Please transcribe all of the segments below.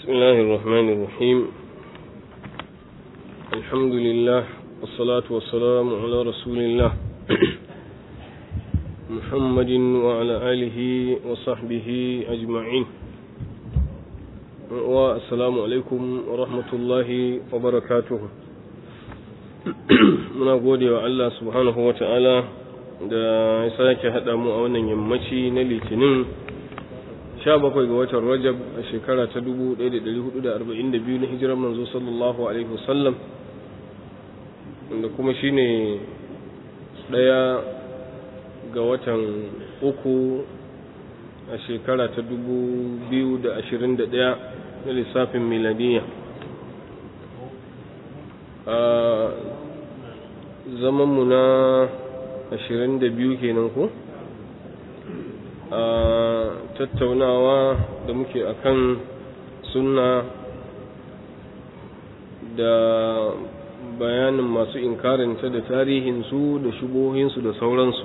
بسم الله الرحمن الرحيم الحمد لله والصلاة والسلام على رسول الله محمد وعلى آله وصحبه أجمعين والسلام عليكم ورحمة الله وبركاته muna gode wa Allah subhanahu wa ta'ala da ya sake haɗa mu a wannan yammaci na litinin 17 ga watan rajab a shekara ta 1442 na hijirar manzo sallallahu alaihi wasallam wanda kuma shine ɗaya ga watan uku a shekara ta 2021 na lissafin miladiyya a zamanmu na 22 kenan ko a tattaunawa da muke akan sunna da bayanin masu inkarinta da tarihinsu da shubohinsu da sauransu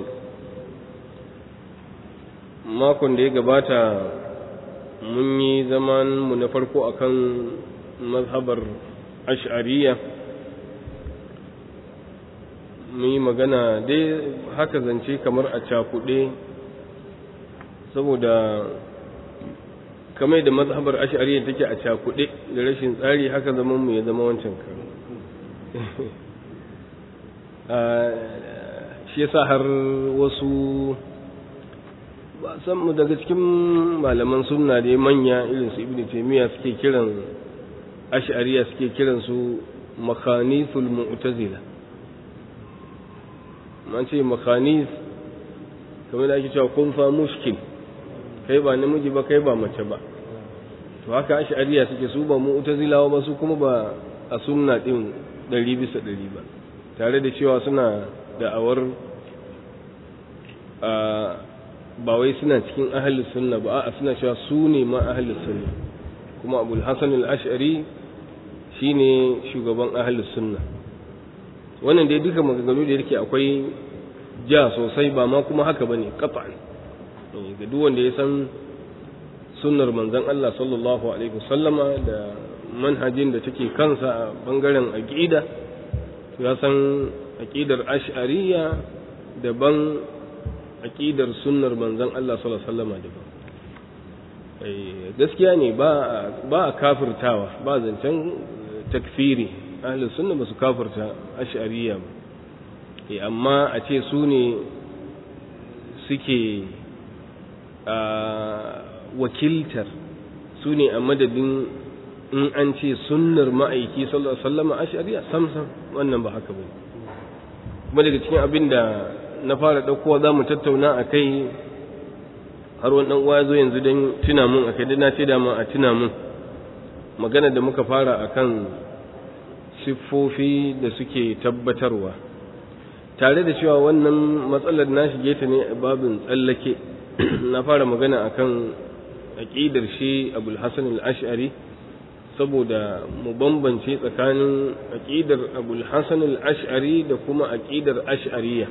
makon da ya gabata mun yi zamanmu na farko akan mazhabar ash'ariya mun yi magana dai haka zance kamar a cakuɗe saboda kamar da mazhabar ash'ariyya take a cakuɗe da rashin tsari haka zaman mu ya zama wancan karo shi yasa har wasu ba san mu daga cikin malaman sunna da manya irin su ibnu taymiya suke kiran ash'ariyya suke kiran su makhanithul mu'tazila man ce makhanis kamar da ake cewa kun fa mushkil kai ba namiji ba kai ba mace ba to haka ash'ariya suke su ba mu'tazilawa ba su kuma ba a sunna din ɗari bisa ɗari ba tare da cewa suna da'awar a ba wai suna cikin ahlus sunna ba a suna cewa su ne ma ahlus sunna kuma abul hasan al-ash'ari shine shugaban ahlus sunna wannan dai duka maganganu da yake akwai ja sosai ba ma kuma haka bane qat'an ga duk wanda ya san sunnar manzon Allah sallallahu alaihi wasallama da manhajin da take kansa a bangaren aqida to ya san aqidar ash'ariyya daban aqidar sunnar manzon Allah sallallahu alaihi wasallama daban gaskiya ne ba ba a kafirtawa ba zancen takfiri ahlus sunna ba su kafirta ash'ariyya ba amma a ce su ne suke wakiltar su ne a madadin in an ce sunnar ma'aiki sallallahu alaihi wasallam a shari'a sam sam wannan ba haka bane kuma daga cikin abin da na fara daukowa zamu tattauna akai har wani dan uwa zo yanzu dan tuna mun akai dan na ce da a tuna mun magana da muka fara akan siffofi da suke tabbatarwa tare da cewa wannan matsalar na shige ta ne a babin tsallake na fara magana akan aqidar shi Abul Hasan al-Ash'ari saboda mu bambance tsakanin aqidar Abul Hasan al-Ash'ari da kuma aqidar Ash'ariyya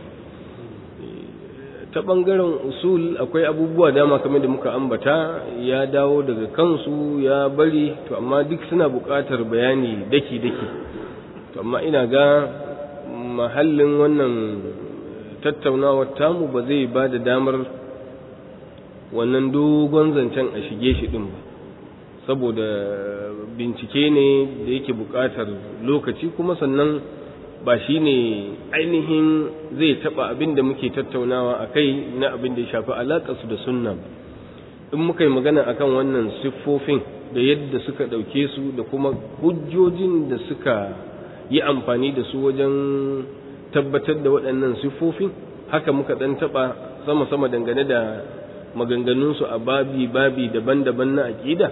ta bangaren usul akwai abubuwa dama kamar da muka ambata ya dawo daga kansu ya bari to amma duk suna buƙatar bayani daki daki to amma ina ga mahallin wannan tattaunawar tamu ba zai ba da damar wannan dogon zancen a shige shi ɗin ba saboda bincike ne da yake buƙatar lokaci kuma sannan ba shi ne ainihin zai taɓa abin da muke tattaunawa a kai na abin da ya shafi alaƙarsu da sunna ba in muka yi magana akan wannan siffofin da yadda suka ɗauke su da kuma hujjojin da suka yi amfani da su wajen tabbatar da waɗannan siffofin haka muka ɗan taɓa sama-sama dangane da maganganunsu a babi-babi daban-daban na aƙida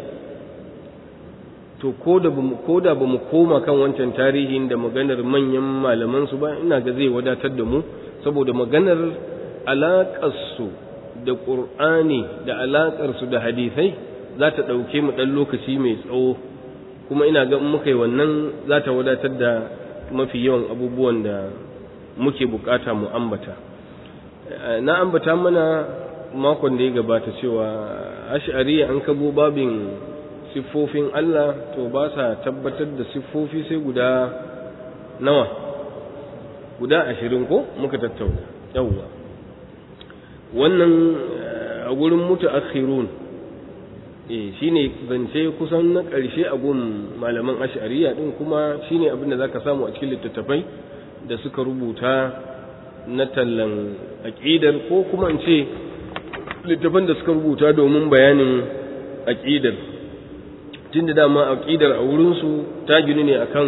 to ko da ba mu koma kan wancan tarihin da maganar manyan malamansu ba ina ga zai wadatar da mu saboda maganar alaƙarsu da ƙur'ani da alaƙarsu da hadisai za ta ɗauke mu ɗan lokaci mai tsawo kuma ina ga muka yi wannan za ta wadatar da mafi yawan abubuwan da muke bukata mu ambata na ambata mana makon da ya gabata cewa ash'ari an kabo babin siffofin Allah to ba sa tabbatar da siffofi sai guda nawa guda ashirin ko muka tattauna yawwa wannan a gurin mutaakhirun eh shine zance kusan na ƙarshe a gun malaman ash'ariya din kuma shine abin da zaka samu a cikin littattafai da suka rubuta na tallan aqidar ko kuma in ce littafan da suka rubuta domin bayanin aqidar tunda dama aqidar a wurin su ta gini ne akan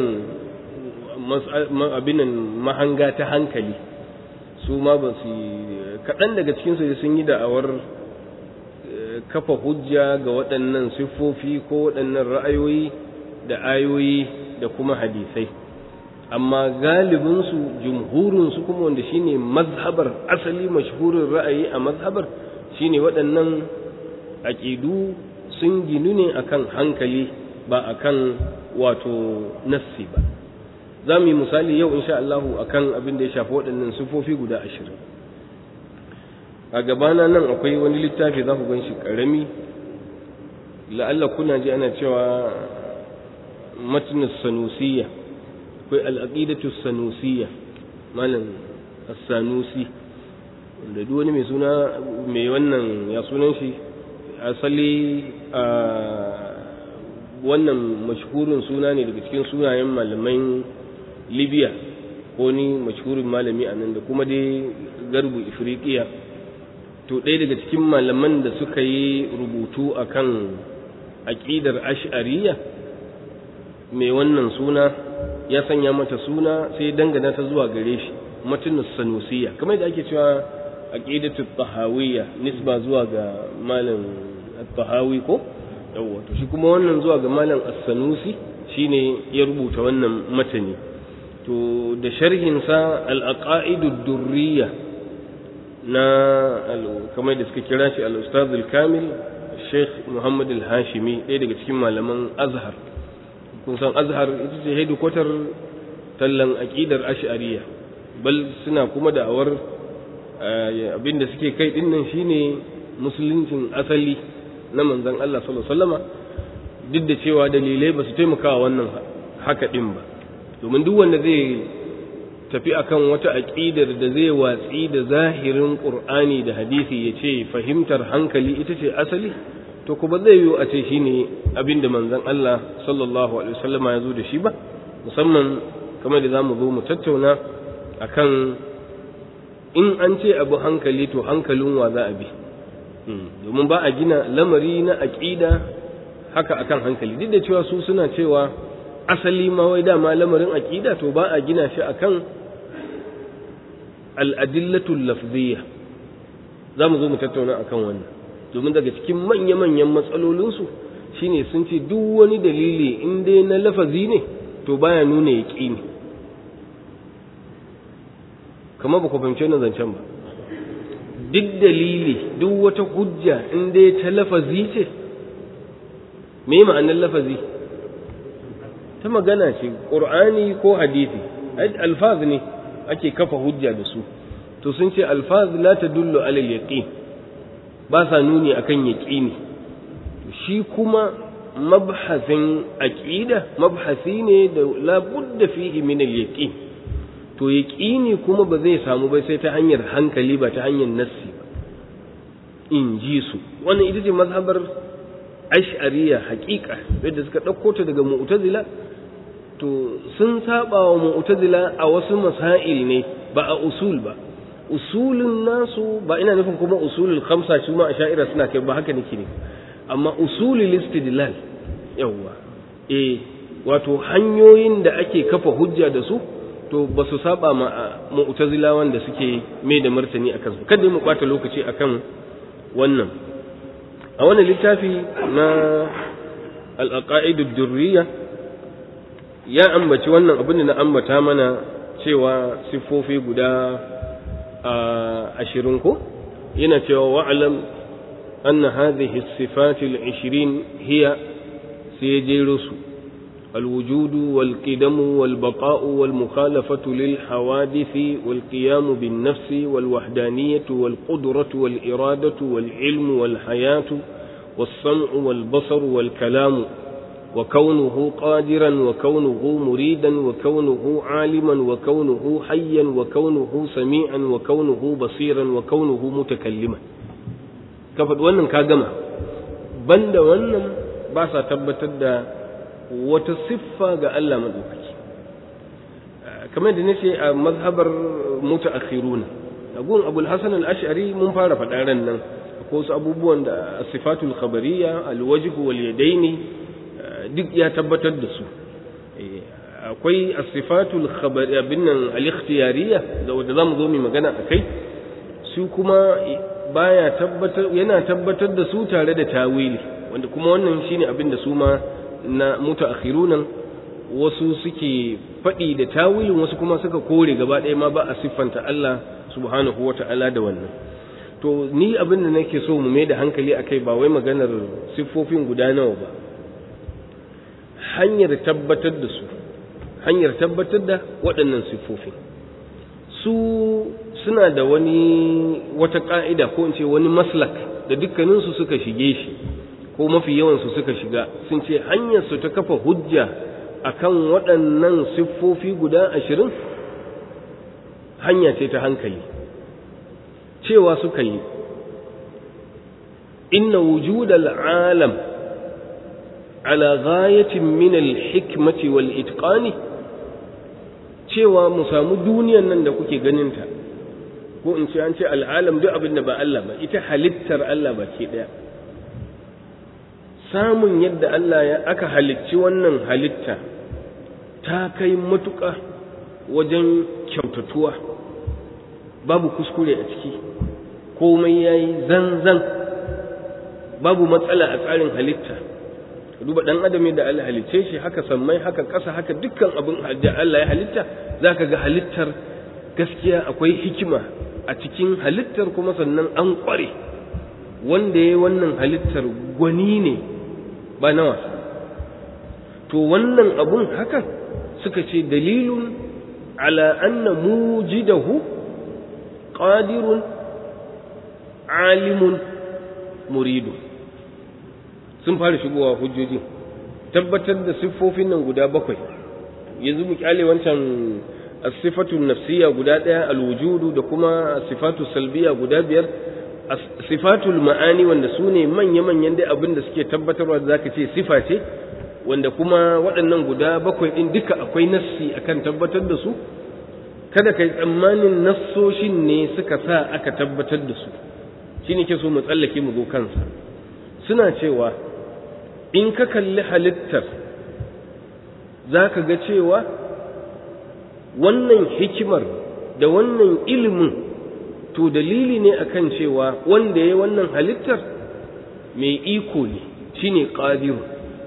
abinan mahanga ta hankali su ma ba su kaɗan daga cikinsu sun yi da'awar kafa hujja ga waɗannan siffofi ko waɗannan ra'ayoyi da ayoyi da kuma hadisai amma galibinsu jumhurinsu kuma wanda shine mazhabar asali mashhurin ra'ayi a mazhabar shine waɗannan aƙidu sun ginu ne akan hankali ba akan wato nassi ba za mu yi misali yau insha Allahu akan abin da ya shafi waɗannan sifofi guda ashirin a gabana nan akwai wani littafi za ku gan shi ƙarami la'alla kuna ji ana cewa matnus sanusiyya akwai al'aqidatu sanusiyya malam as-sanusi wanda duk wani mai suna mai wannan ya sunan shi asali a wannan mashhurin suna ne daga cikin sunayen malaman libya ko ni mashhurin malami a nan da kuma dai garbu ifriqiya to ɗaya daga cikin malaman da suka yi rubutu akan aƙidar ash'ariya mai wannan suna ya sanya mata suna sai dangana ta zuwa gare shi matunus sanusiya kamar da ake cewa aqidatu tahawiyya nisba zuwa ga malam at-tahawi ko yawa to shi kuma wannan zuwa ga malam as-sanusi shine ya rubuta wannan matani to da sharhin sa al-aqaidu durriya na kamar da suka kira shi al-ustaz al-kamil Sheikh Muhammad al-Hashimi ɗaya daga cikin malaman Azhar kun san Azhar ita ce hedikwatar tallan aqidar Ash'ariyya bal suna kuma da'awar abinda suke kai din nan shine musuluncin asali na manzon Allah sallallahu alaihi wasallama duk da cewa dalilai ba su taimaka wannan haka din ba domin duk wanda zai tafi akan wata aqidar da zai watsi da zahirin Qur'ani da hadisi ya ce fahimtar hankali ita ce asali to kuma zai yiwu a ce shine abinda manzon Allah sallallahu alaihi wasallama ya zo da shi ba musamman kamar da zamu zo mu tattauna akan in an ce abu hankali to hankalin wa za a bi domin ba a gina lamari na aƙida haka akan hankali duk da cewa su suna cewa asali ma wai dama lamarin aƙida to ba a gina shi akan al'adillatul lafziyya za mu zo mu tattauna akan wannan domin daga cikin manya-manyan matsalolinsu shine sun ce duk wani dalili in dai na lafazi ne to baya nuna yaƙini kamar ba ku fahimci wannan zancen ba duk dalili duk wata hujja in dai ta lafazi ce me ma'anar lafazi ta magana ce ƙur'ani ko hadisi alfaz ne ake kafa hujja da su to sun ce alfaz la tadullu alal yaqin ba sa nuni akan yaqini shi kuma mabhasin aqida mabhasi ne da la budda fihi min al yaqin to yaƙini kuma ba zai samu ba sai ta hanyar hankali ba ta hanyar nassi ba in ji su wannan ita ce mazhabar ash'ariya haƙiƙa yadda suka ɗauko ta daga mu'tazila to sun saba wa mu'tazila a wasu masail ne ba a usul ba usulun nasu ba ina nufin kuma usulul khamsa su ma ash'ira suna kai ba haka nake ne amma usulul istidlal yawwa eh wato hanyoyin da ake kafa hujja da su to ba su saba ma mu'tazilawan da suke mai da martani akan su kada mu bata lokaci akan wannan a wannan littafi na al-aqaid ad-durriya ya ambaci wannan abin da na ambata mana cewa siffofi guda ashirin ko yana cewa wa'lam anna hadhihi as-sifat al-20 hiya sayjirusu الوجود والقدم والبقاء والمخالفة للحوادث والقيام بالنفس والوحدانية والقدرة والإرادة والعلم والحياة والسمع والبصر والكلام وكونه قادرا وكونه مريدا وكونه عالما وكونه حيا وكونه سميعا وكونه بصيرا وكونه متكلما كفد wannan ka gama banda wannan ba sa tabbatar da wata siffa ga Allah madaukaki kamar da nace a mazhabar mutaakhiruna agun abul hasan al-ash'ari mun fara faɗa ran nan ko su abubuwan da sifatul khabariyya al-wajh wal yadaini duk ya tabbatar da su akwai as-sifatul khabariyya binnan al-ikhtiyariyya da wanda zamu zo mu magana akai su kuma baya tabbatar yana tabbatar da su tare da tawili wanda kuma wannan shine abin da su ma na mutaakhirunan wasu suke faɗi da tawilin wasu kuma suka kore gaba ɗaya ma ba a siffanta Allah subhanahu wata'ala da wannan to ni abin da nake so mu mai da hankali akai ba wai maganar siffofin guda nawa ba hanyar tabbatar da su hanyar tabbatar da waɗannan siffofin su suna da wani wata ƙa'ida ko in ce wani maslak da dukkaninsu suka shige shi ko mafi yawansu suka shiga sun ce hanyarsu ta kafa hujja akan waɗannan siffofi guda ashirin hanya ce ta hankali cewa suka yi inna wujudal alam ala ghayatin min al-hikmati wal itqani cewa mu samu duniyan nan da kuke ganinta ko in ce an ce al'alam duk abin da ba Allah ba ita halittar Allah ba ke daya samun yadda Allah ya aka halicci wannan halitta ta kai matuƙa wajen kyautatuwa babu kuskure a ciki komai ya yi zanzan babu matsala a tsarin halitta duba ɗan adam da Allah halicce shi haka sammai haka ƙasa haka dukkan abin da Allah ya halitta za ka ga halittar gaskiya akwai hikima a cikin halittar kuma sannan an ƙware wanda ya yi wannan halittar gwani ne ba na wasa to wannan abun hakan suka ce dalilun ala anna mujidahu qadirun alimun muridu sun fara shigowa hujjoji tabbatar da siffofin nan guda bakwai yanzu mu kyale wancan as-sifatu nafsiyya guda daya al-wujudu da kuma sifatu salbiya guda biyar sifatul ma'ani wanda su ne manya-manyan dai abin da suke tabbatarwa da zaka ce sifa ce wanda kuma waɗannan guda bakwai ɗin duka akwai nassi akan tabbatar da su kada kai tsammanin nassoshin ne suka sa aka tabbatar da su shine ke so mu tsallake mu zo kansa suna cewa in ka kalli halittar za ka ga cewa wannan hikimar da wannan ilimin to dalili ne akan cewa wanda ya wannan halittar mai iko ne shine qadiru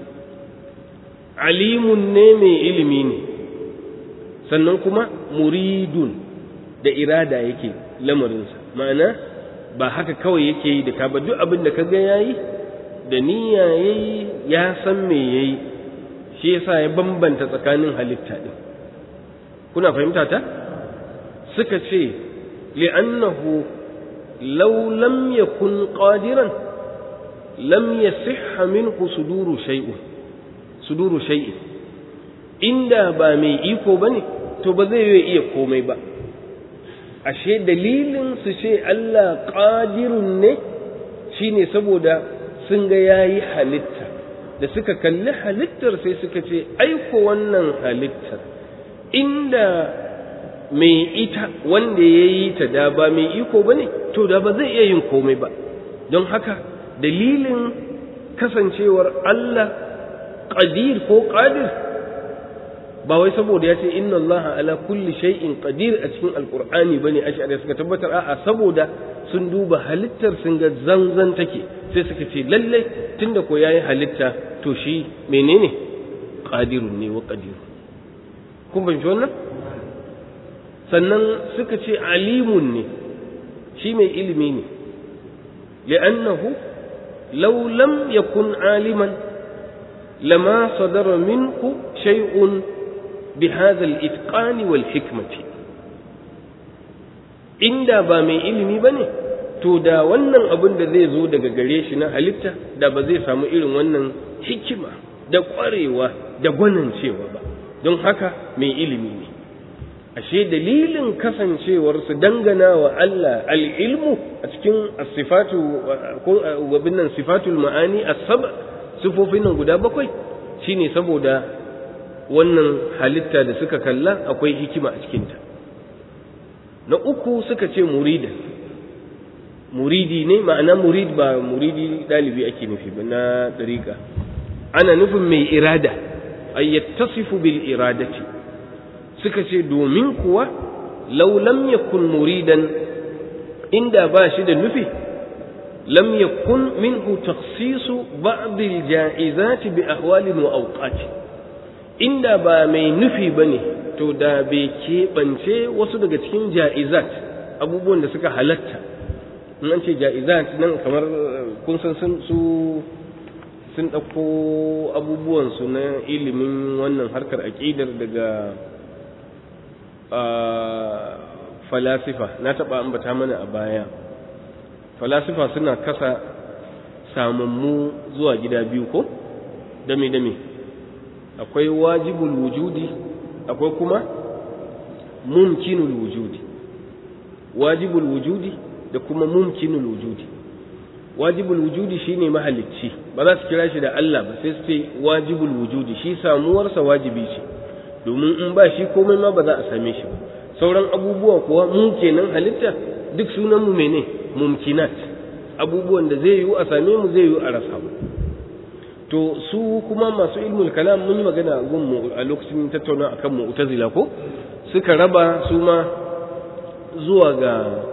alimun ne mai ilimi ne sannan kuma muridun da irada yake lamarinsa ma'ana ba haka kawai yake yi da ka ba duk abin da ka ga yayi da niyya yayi ya san me yayi shi yasa ya bambanta tsakanin halitta din kuna fahimta ta suka ce li'annahu law lam yakun qadiran lam yasihha minhu suduru shay'un suduru shay'in inda ba mai iko bane to ba zai iya komai ba ashe dalilin su ce Allah qadirun ne shine saboda sun ga yayi halitta da suka kalli halittar sai suka ce aiko wannan halittar inda mai ita wanda ya yi ta da ba mai iko ba ne to da ba zai iya yin komai ba don haka dalilin kasancewar Allah qadir ko qadir ba wai saboda ya ce inna Allah ala kulli shay'in qadir a cikin alqur'ani bane ash'ari suka tabbatar a'a saboda sun duba halittar sun ga zanzan take sai suka ce lalle tunda ko yayi halitta to shi menene qadirun ne wa qadir kun ban wannan sannan suka ce alimun ne shi mai ilimi ne li'annahu law lam yakun aliman lama sadara minhu shay'un بهذا الإتقان والحكمة inda ba mai ilimi ba ne to da wannan abin da zai zo daga gare shi na halitta da ba zai samu irin wannan hikima da ƙwarewa da gwanancewa ba don haka mai ilimi ne ashe dalilin kasancewar su dangana wa Allah al'ilmu a cikin sifatu ko wabin nan sifatul ma'ani as-sab sifofin nan guda bakwai shine saboda wannan halitta da suka kalla akwai hikima a cikinta na uku suka ce muridan muridi ne ma'ana murid ba muridi dalibi ake nufi ba na ɗariƙa ana nufin mai irada ay yattasifu bil iradati suka ce domin kuwa law lam yakun muridan inda ba shi da nufi lam yakun minhu takhsisu ba'd al ja'izat bi ahwal wa awqat inda ba mai nufi bane to da bai keɓance wasu daga cikin ja'izat abubuwan da suka halatta in an ce ja'izat nan kamar kun san su sun ɗauko abubuwansu na ilimin wannan harkar aƙidar daga falasifa na taɓa ambata mana a baya falasifa suna kasa samammu zuwa gida biyu ko dame-dame akwai wajibul wujudi akwai kuma mumkinul wujudi wajibul wujudi da kuma mumkinul wujudi wajibul wujudi shine mahalicci ba za su kira shi da Allah ba sai su ce wajibul wujudi shi samuwarsa wajibi ce domin in ba shi komai ma ba za a same shi ba sauran abubuwa kuwa mu kenan halitta duk sunan mu mene mumkinat abubuwan da zai yiwu a same mu zai yiwu a rasa mu to su kuma masu ilmul kalam mun yi magana gun mu a lokacin tattauna akan mu'tazila ko suka raba su ma zuwa ga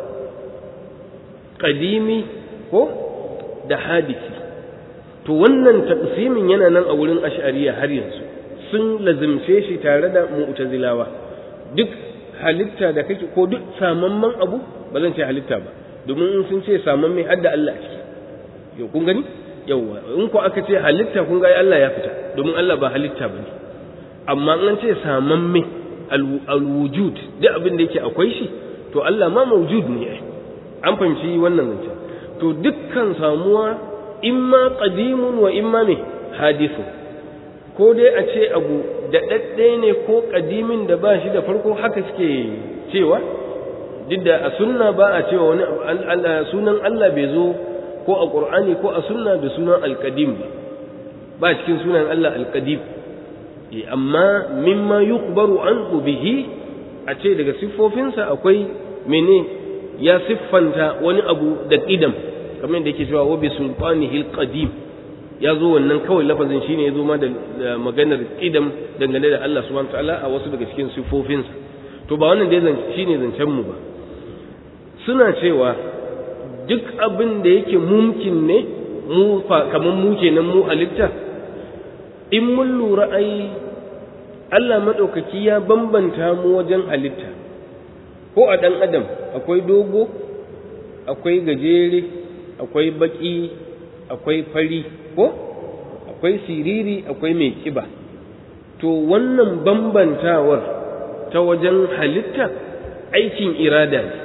kadimi ko da hadisi to wannan taqsimin yana nan a wurin ash'ariya har yanzu sun lazimce shi tare da mu'tazilawa duk halitta da kake ko duk samamman abu ba zan ce halitta ba domin in sun ce samamme har da Allah a ciki yau kun gani yauwa in ko aka ce halitta kun ga Allah ya fita domin Allah ba halitta bane amma an ce samamme alwujud duk abin da yake akwai shi to Allah ma mawjud ne an fahimci wannan zancen to dukkan samuwa imma qadimun wa imma me hadisu ko dai a ce abu da dadde ne ko qadimin da ba shi da farko haka suke cewa duk da a sunna ba a cewa wani sunan Allah bai zo ko a qur'ani ko a sunna da sunan alqadim ba ba cikin sunan Allah alqadim amma mimma yukhbaru anhu bihi a ce daga siffofinsa akwai mene ya siffanta wani abu da ƙidam kamar da yake cewa wa bi sultanihi alqadim ya zo wannan kawai lafazin shine ya zo ma da maganar ƙidam dangane da Allah subhanahu ta'ala a wasu daga cikin siffofinsa to ba wannan dai shine zancen mu ba suna cewa duk abin da yake mumkin ne mu kamar mu kenan mu halitta in mun lura ai Allah madaukaki ya bambanta mu wajen halitta ko a ɗan adam akwai dogo akwai gajere akwai baƙi akwai fari ko akwai siriri akwai mai ƙiba to wannan bambantawar ta wajen halitta aikin irada ne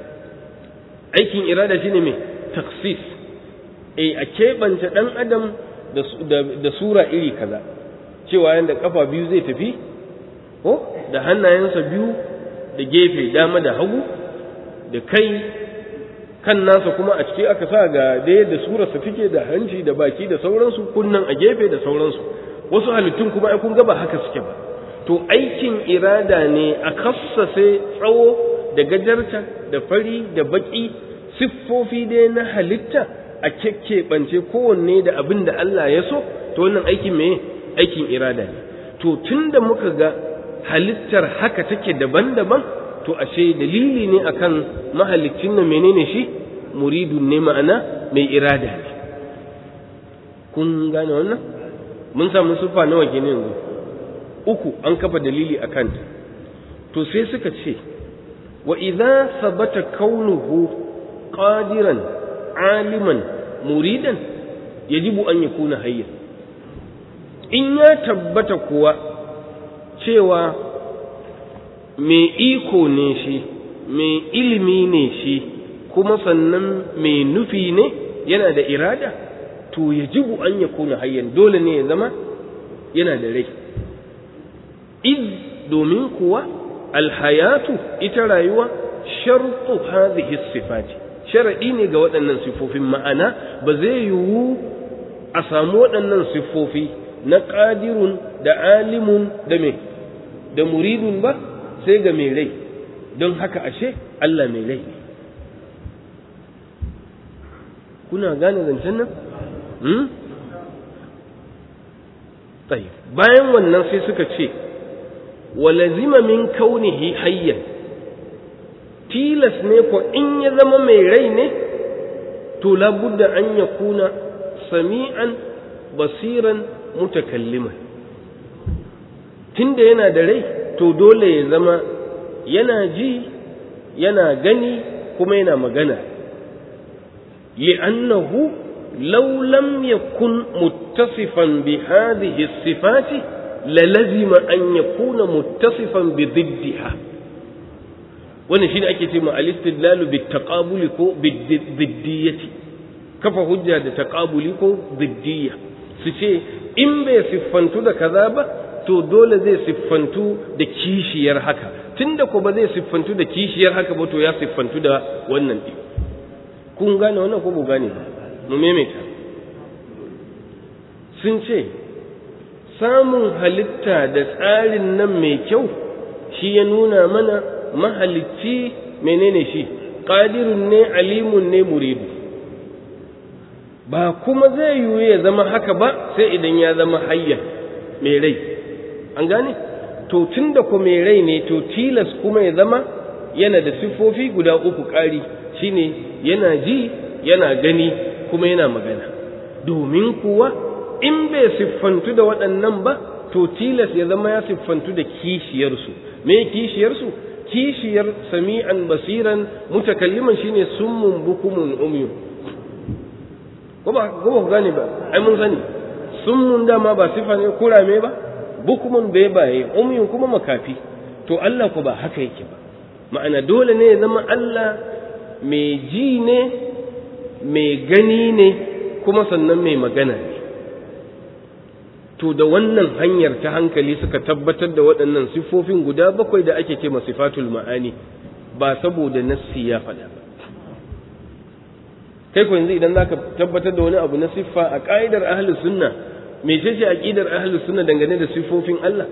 aikin irada shine mai taksis e a keɓance ɗan adam da sura iri kaza cewa yadda ƙafa biyu zai tafi ko da hannayensa biyu da gefe dama da hagu da kai kan nasa kuma a ciki aka sa ga da yadda surarsa take da hanci da baki da sauransu kunnan a gefe da sauransu wasu halittun kuma ai kun ga ba haka suke ba to aikin irada ne a kassase tsawo da gajarta da fari da baki siffofi dai na halitta a kekkebance kowanne da abin da Allah ya so to wannan aikin me aikin irada ne to tunda muka ga halittar haka take daban-daban to ashe dalili ne akan mahalicin nan menene shi muridun ne ma'ana mai irada ne kun gane wannan mun samu sufa nawa kenan yanzu uku an kafa dalili akan ta to sai suka ce wa idza sabata kaunuhu qadiran aliman muridan yajibu an yakuna hayyan in ya tabbata kuwa cewa mai iko ne shi mai ilimi ne shi kuma sannan mai nufi ne yana da irada to yajibu an yakuna hayyan dole ne ya zama yana da rai iz domin kuwa alhayatu ita rayuwa shartu hadhihi sifati sharadi ne ga waɗannan sifofin ma'ana ba zai yiwu a samu waɗannan sifofi na qadirun da alimun da me da muridun ba sai ga mai rai don haka ashe Allah mai rai ne kuna gane zancen nan hmm? bayan wannan sai suka ce walazima min kaunihi hayyan tilas ne ko in ya zama mai rai ne to labudda an ya kuna sami'an basiran mutakalliman tunda yana da rai to dole ya zama yana ji yana gani kuma yana magana li'annahu law lam yakun muttasifan bi hadhihi sifati lalazima an yakuna muttasifan bi diddiha wannan shine ake cewa al-istidlalu bit taqabuli ko bid-diddiyati kafa hujja da taqabuli ko diddiyya su ce in bai siffantu da kaza ba to dole zai siffantu da kishiyar haka tunda ko ba zai siffantu da kishiyar haka ba to ya siffantu da wannan din kun gane wannan ko ba gane ba mu maimaita sun ce samun halitta da tsarin nan mai kyau shi ya nuna mana mahalicci menene shi ƙadirun ne alimun ne muridu ba kuma zai yiwu ya zama haka ba sai idan ya zama hayya mai rai an gane to tun da ku mai rai ne to tilas kuma ya zama yana da siffofi guda uku ƙari shine yana ji yana gani kuma yana magana domin kuwa in bai siffantu da waɗannan ba to tilas ya zama ya siffantu da kishiyarsu me kishiyarsu kishiyar sami'an basiran mutakalliman shine summun bukumun umyu ko ba ko gane ba ai mun sani summun dama ba sifa ne kurame ba bukumun bai baye umyun kuma makafi to Allah ko ba haka yake ba ma'ana dole ne ya zama Allah mai ji ne mai gani ne kuma sannan mai magana ne to da wannan hanyar ta hankali suka tabbatar da waɗannan siffofin guda bakwai da ake ce sifatul ma'ani ba saboda nassi ya faɗa ba kai ko yanzu idan zaka tabbatar da wani abu na siffa a ƙa'idar ahlus sunna me ce ce aqidar ahlus sunna dangane da siffofin Allah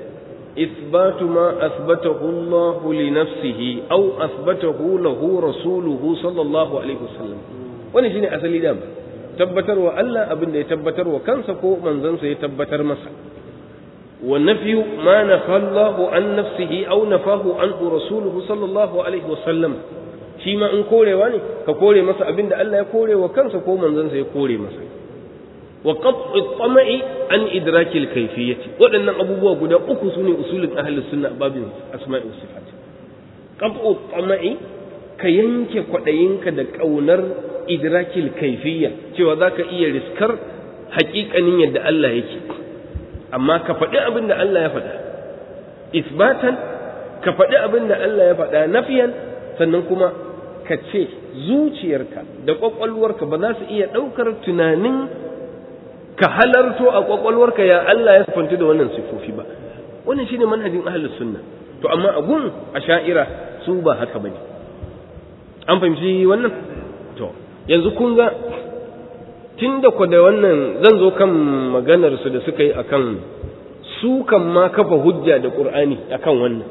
إثبات ما أثبته الله لنفسه أو أثبته له رسوله صلى الله عليه وسلم wani shine asali dama tabbatar wa Allah abin da ya tabbatar wa kansa ko manzansa ya tabbatar masa wa nafyu ma nafallahu an nafsihi aw nafahu anhu rasuluhu sallallahu alaihi wasallam shi ma in korewa ne ka kore masa abin da Allah ya kore wa kansa ko manzansa ya kore masa wa qat'u tama'i an idrakil kayfiyyati waɗannan abubuwa guda uku sune usulin ahlus sunna babin asma'i was sifat qat'u tama'i ka yanke kwaɗayinka da ƙaunar idrakil kaifiyya cewa za ka iya riskar haƙiƙanin yadda Allah yake amma ka faɗi abin da Allah ya faɗa isbatan ka faɗi abin da Allah ya faɗa nafiyan sannan kuma ka ce zuciyarka da ƙwaƙwalwarka ba za su iya ɗaukar tunanin ka halarto a ƙwaƙwalwarka ya Allah ya sifanci da wannan siffofi ba wannan shine manhajin ahlus sunna to amma a gun a sha'ira su ba haka bane an fahimci wannan to yanzu kun ga tun da ku da wannan zan zo kan maganar su da suka yi akan su kan ma kafa hujja da qur'ani akan wannan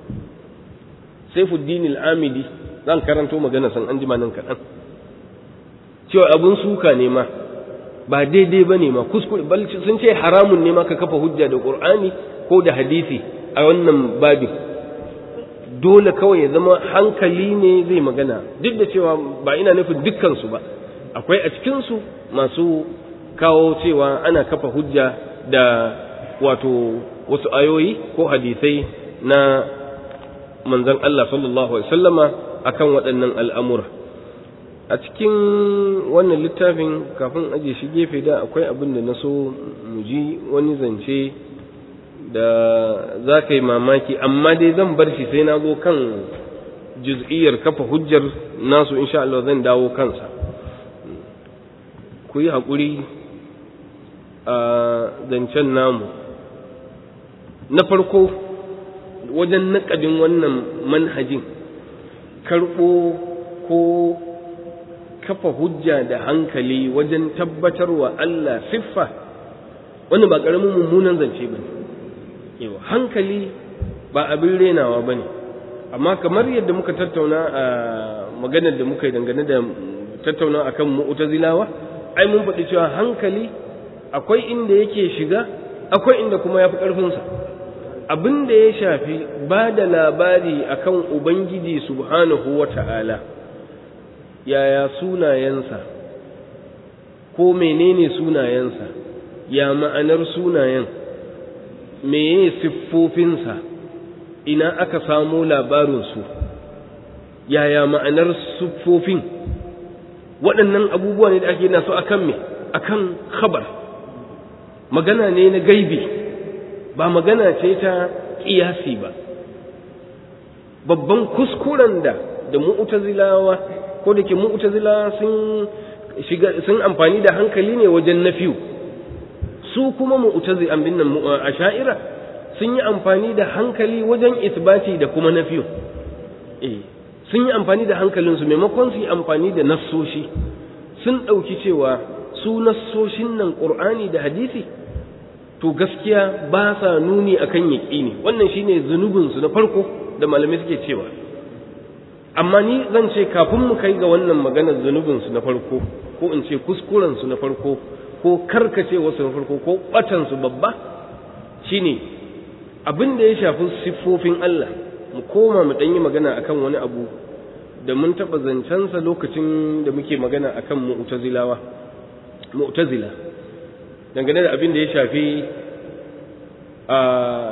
Saifuddin al-Amidi zan karanto magana san an jima nan kaɗan cewa abun suka ne ma ba daidai ba ne ma kuskure sun ce haramun ne ma ka kafa hujja da qur'ani ko da hadisi a wannan babin dole kawai ya zama hankali ne zai magana duk da cewa ba ina nufin dukkansu ba akwai a cikinsu masu kawo cewa ana kafa hujja da wato wasu ayoyi ko hadisai na manzon Allah sallallahu alaihi wasallama akan waɗannan al'amura a cikin wannan littafin kafin aje shi gefe da akwai abin da na so mu ji wani zance da za ka yi mamaki amma dai zan bar shi sai na zo kan juz'iyyar kafa hujjar nasu insha Allah zan dawo kansa ku yi haƙuri a zancen namu na farko wajen naƙadin wannan manhajin karɓo ko kafa hujja da hankali wajen tabbatarwa Allah siffa wannan ba ƙaramin mummunan zance ba ne hankali ba abin renawa ba ne amma kamar yadda muka tattauna a maganar da muka yi dangane da tattauna akan mu'tazilawa ai mun faɗi cewa hankali akwai inda yake shiga akwai inda kuma ya fi ƙarfinsa abin da ya shafi ba da labari akan ubangiji subhanahu wa ta'ala yaya sunayensa ko menene sunayensa ya ma'anar sunayen meye siffofinsa ina aka samo labarinsu yaya ma'anar siffofin waɗannan abubuwa ne da ake nasu akan me akan khabar magana ne na gaibi ba magana ce ta ƙiyasi ba babban kuskuren da da mu'tazilawa ko da ke mu'tazilawa sun shiga sun amfani da hankali ne wajen nafiyu su kuma mu'tazi an binnan asha'ira sun yi amfani da hankali wajen isbati da kuma nafiyu eh sun yi amfani da hankalinsu maimakon su yi amfani da nassoshi sun ɗauki cewa su nassoshin nan ƙur'ani da hadisi to gaskiya ba sa nuni akan yaƙini wannan shine zunubinsu na farko da malamai suke cewa amma ni zan ce kafin mu kai ga wannan maganar zunubinsu na farko ko in ce kuskurensu na farko ko karkacewarsu na farko ko ɓatansu babba shine abin da ya shafi siffofin Allah mu koma mu ɗan yi magana akan wani abu da mun taɓa zancensa lokacin da muke magana akan mu'tazilawa mu'tazila dangane da abin da ya shafi a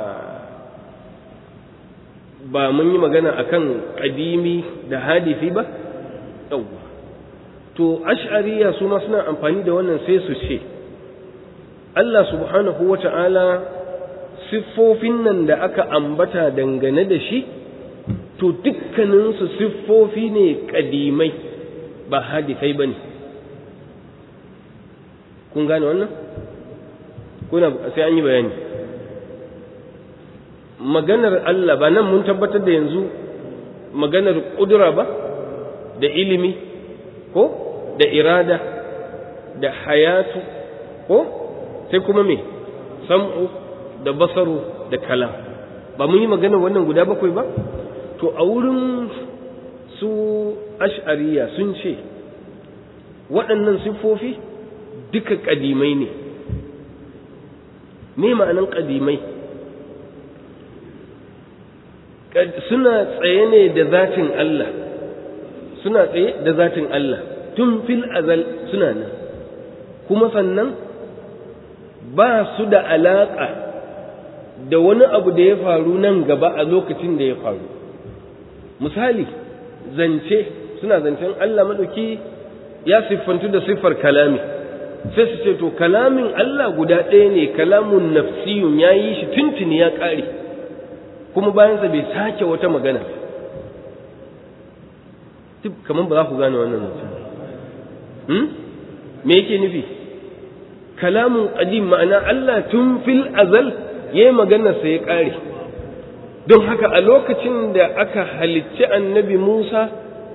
ba mun yi magana akan ƙadimi da hadisi ba yawwa to ash'ariya su ma suna amfani da wannan sai su ce Allah subhanahu wa ta'ala siffofin nan da aka ambata dangane da shi to dukkaninsu siffofi ne ƙadimai ba hadisai ba ne kun gane wannan? kuna sai an yi bayani maganar Allah ba nan mun tabbatar da yanzu maganar ƙudura ba da ilimi ko da irada da hayatu ko sai kuma me sam'u da basaru da kalam ba mun yi maganar wannan guda bakwai ba to a wurin su ash'ariya sun ce waɗannan siffofi duka ƙadimai ne me ma'anan ƙadimai suna tsaye ne da zatin Allah suna tsaye da zatin Allah tun fil azal suna nan kuma sannan ba su da alaƙa da wani abu da ya faru nan gaba a lokacin da ya faru misali zance suna zancen Allah maɗauki ya siffantu da siffar kalami sai su ce to kalamin Allah guda ɗaya ne kalamun nafsiyun ya yi shi tuntuni ya ƙare kuma bayansa bai sake wata magana kamar ba za ku gane wannan zancen me yake nufi kalamun ƙadim ma'ana Allah tun fil azal ya yi maganarsa ya ƙare don haka a lokacin da aka halicci annabi Musa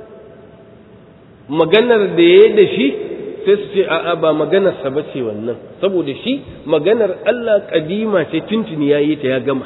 maganar da ya da shi sai su ce a'a ba maganarsa ba ce wannan saboda shi maganar Allah ƙadima ce tuntuni ya yi ta ya gama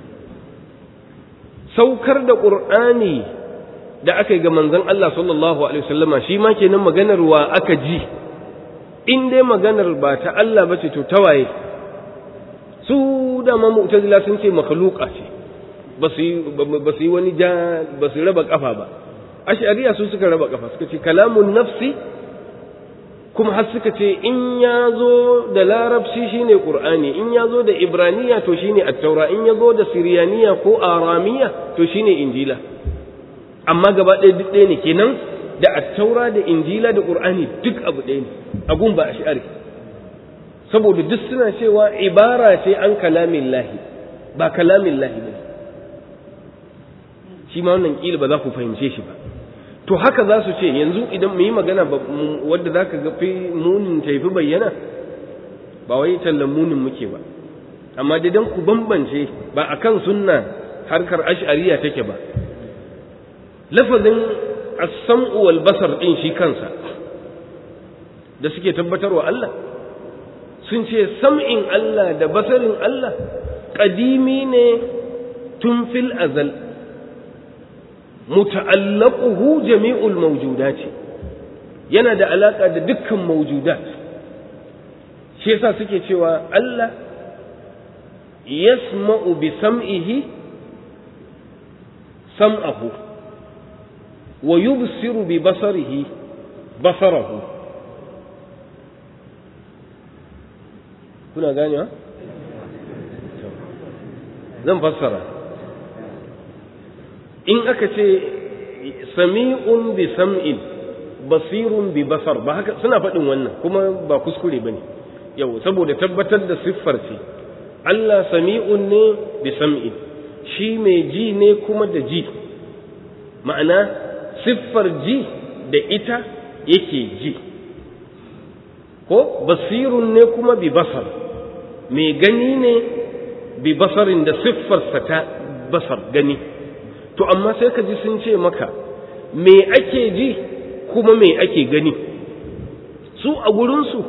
saukar da ƙur'ani da aka yi ga manzon Allah sallallahu alaihi wasallama shi ma kenan maganar wa aka ji in dai maganar ba ta Allah ba ce to tawaye su dama mu'tazila sun ce makhluqa ce ba su yi wani ja ba su raba kafa ba ash'ariya su suka raba kafa suka ce kalamun nafsi kuma har suka ce in ya zo da larabci shine qur'ani in ya zo da ibraniya to shine at-taura in ya zo da siriyaniya ko aramiya to shine injila amma gaba ɗaya duk ɗaya ne kenan da at-taura da injila da qur'ani duk abu ɗaya ne agun ba ash'ari saboda duk suna cewa ibara ce an kalamin lahi ba kalamin lahi ba shi ma wannan kila ba za ku fahimce shi ba to haka za su ce yanzu idan mu yi magana wadda za ka ga fi munin ta fi bayyana ba wai tallan munin muke ba amma da dan ku bambance ba akan sunna harkar ash'ariya take ba lafazin as-sam'u wal basar din shi kansa da suke tabbatarwa Allah sun ce sam'in Allah da basarin Allah ƙadimi ne tun fil azal muta'allaquhu jami'ul mawjudat yana da alaka da dukkan mawjudat shi yasa suke cewa Allah yasma'u bi sam'ihi sam'ahu wa yubsiru bi basarihi basarahu kuna ganewa zan fassara in aka ce sami'un bi sam'in basirun bi basar ba haka suna faɗin wannan kuma ba kuskure ba ne yau saboda tabbatar da siffar ce Allah sami'un ne bi sam'in shi mai ji ne kuma da ji ma'ana siffar ji da ita yake ji ko basirun ne kuma bi basar mai gani ne bi basarin da siffarsa ta basar gani to amma sai ka ji sun ce maka me ake ji kuma me ake gani su a gurinsu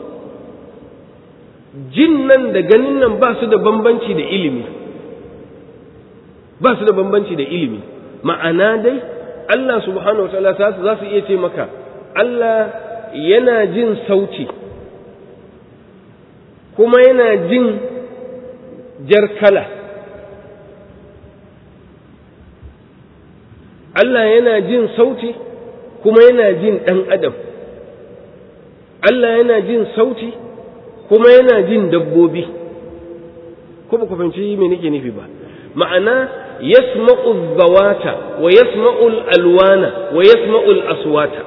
jin nan da ganin nan ba su da bambanci da ilimi ba su da bambanci da ilimi ma'ana dai Allah subhanahu wa ta'ala za su iya ce maka Allah yana jin sauti kuma yana jin jar kala Allah yana jin sauti kuma yana jin ɗan adam Allah yana jin sauti kuma yana jin dabbobi ko ba ku fahimci me nake nufi ba ma'ana yasma'u zawata wa yasma'u alwana wa yasma'u aswata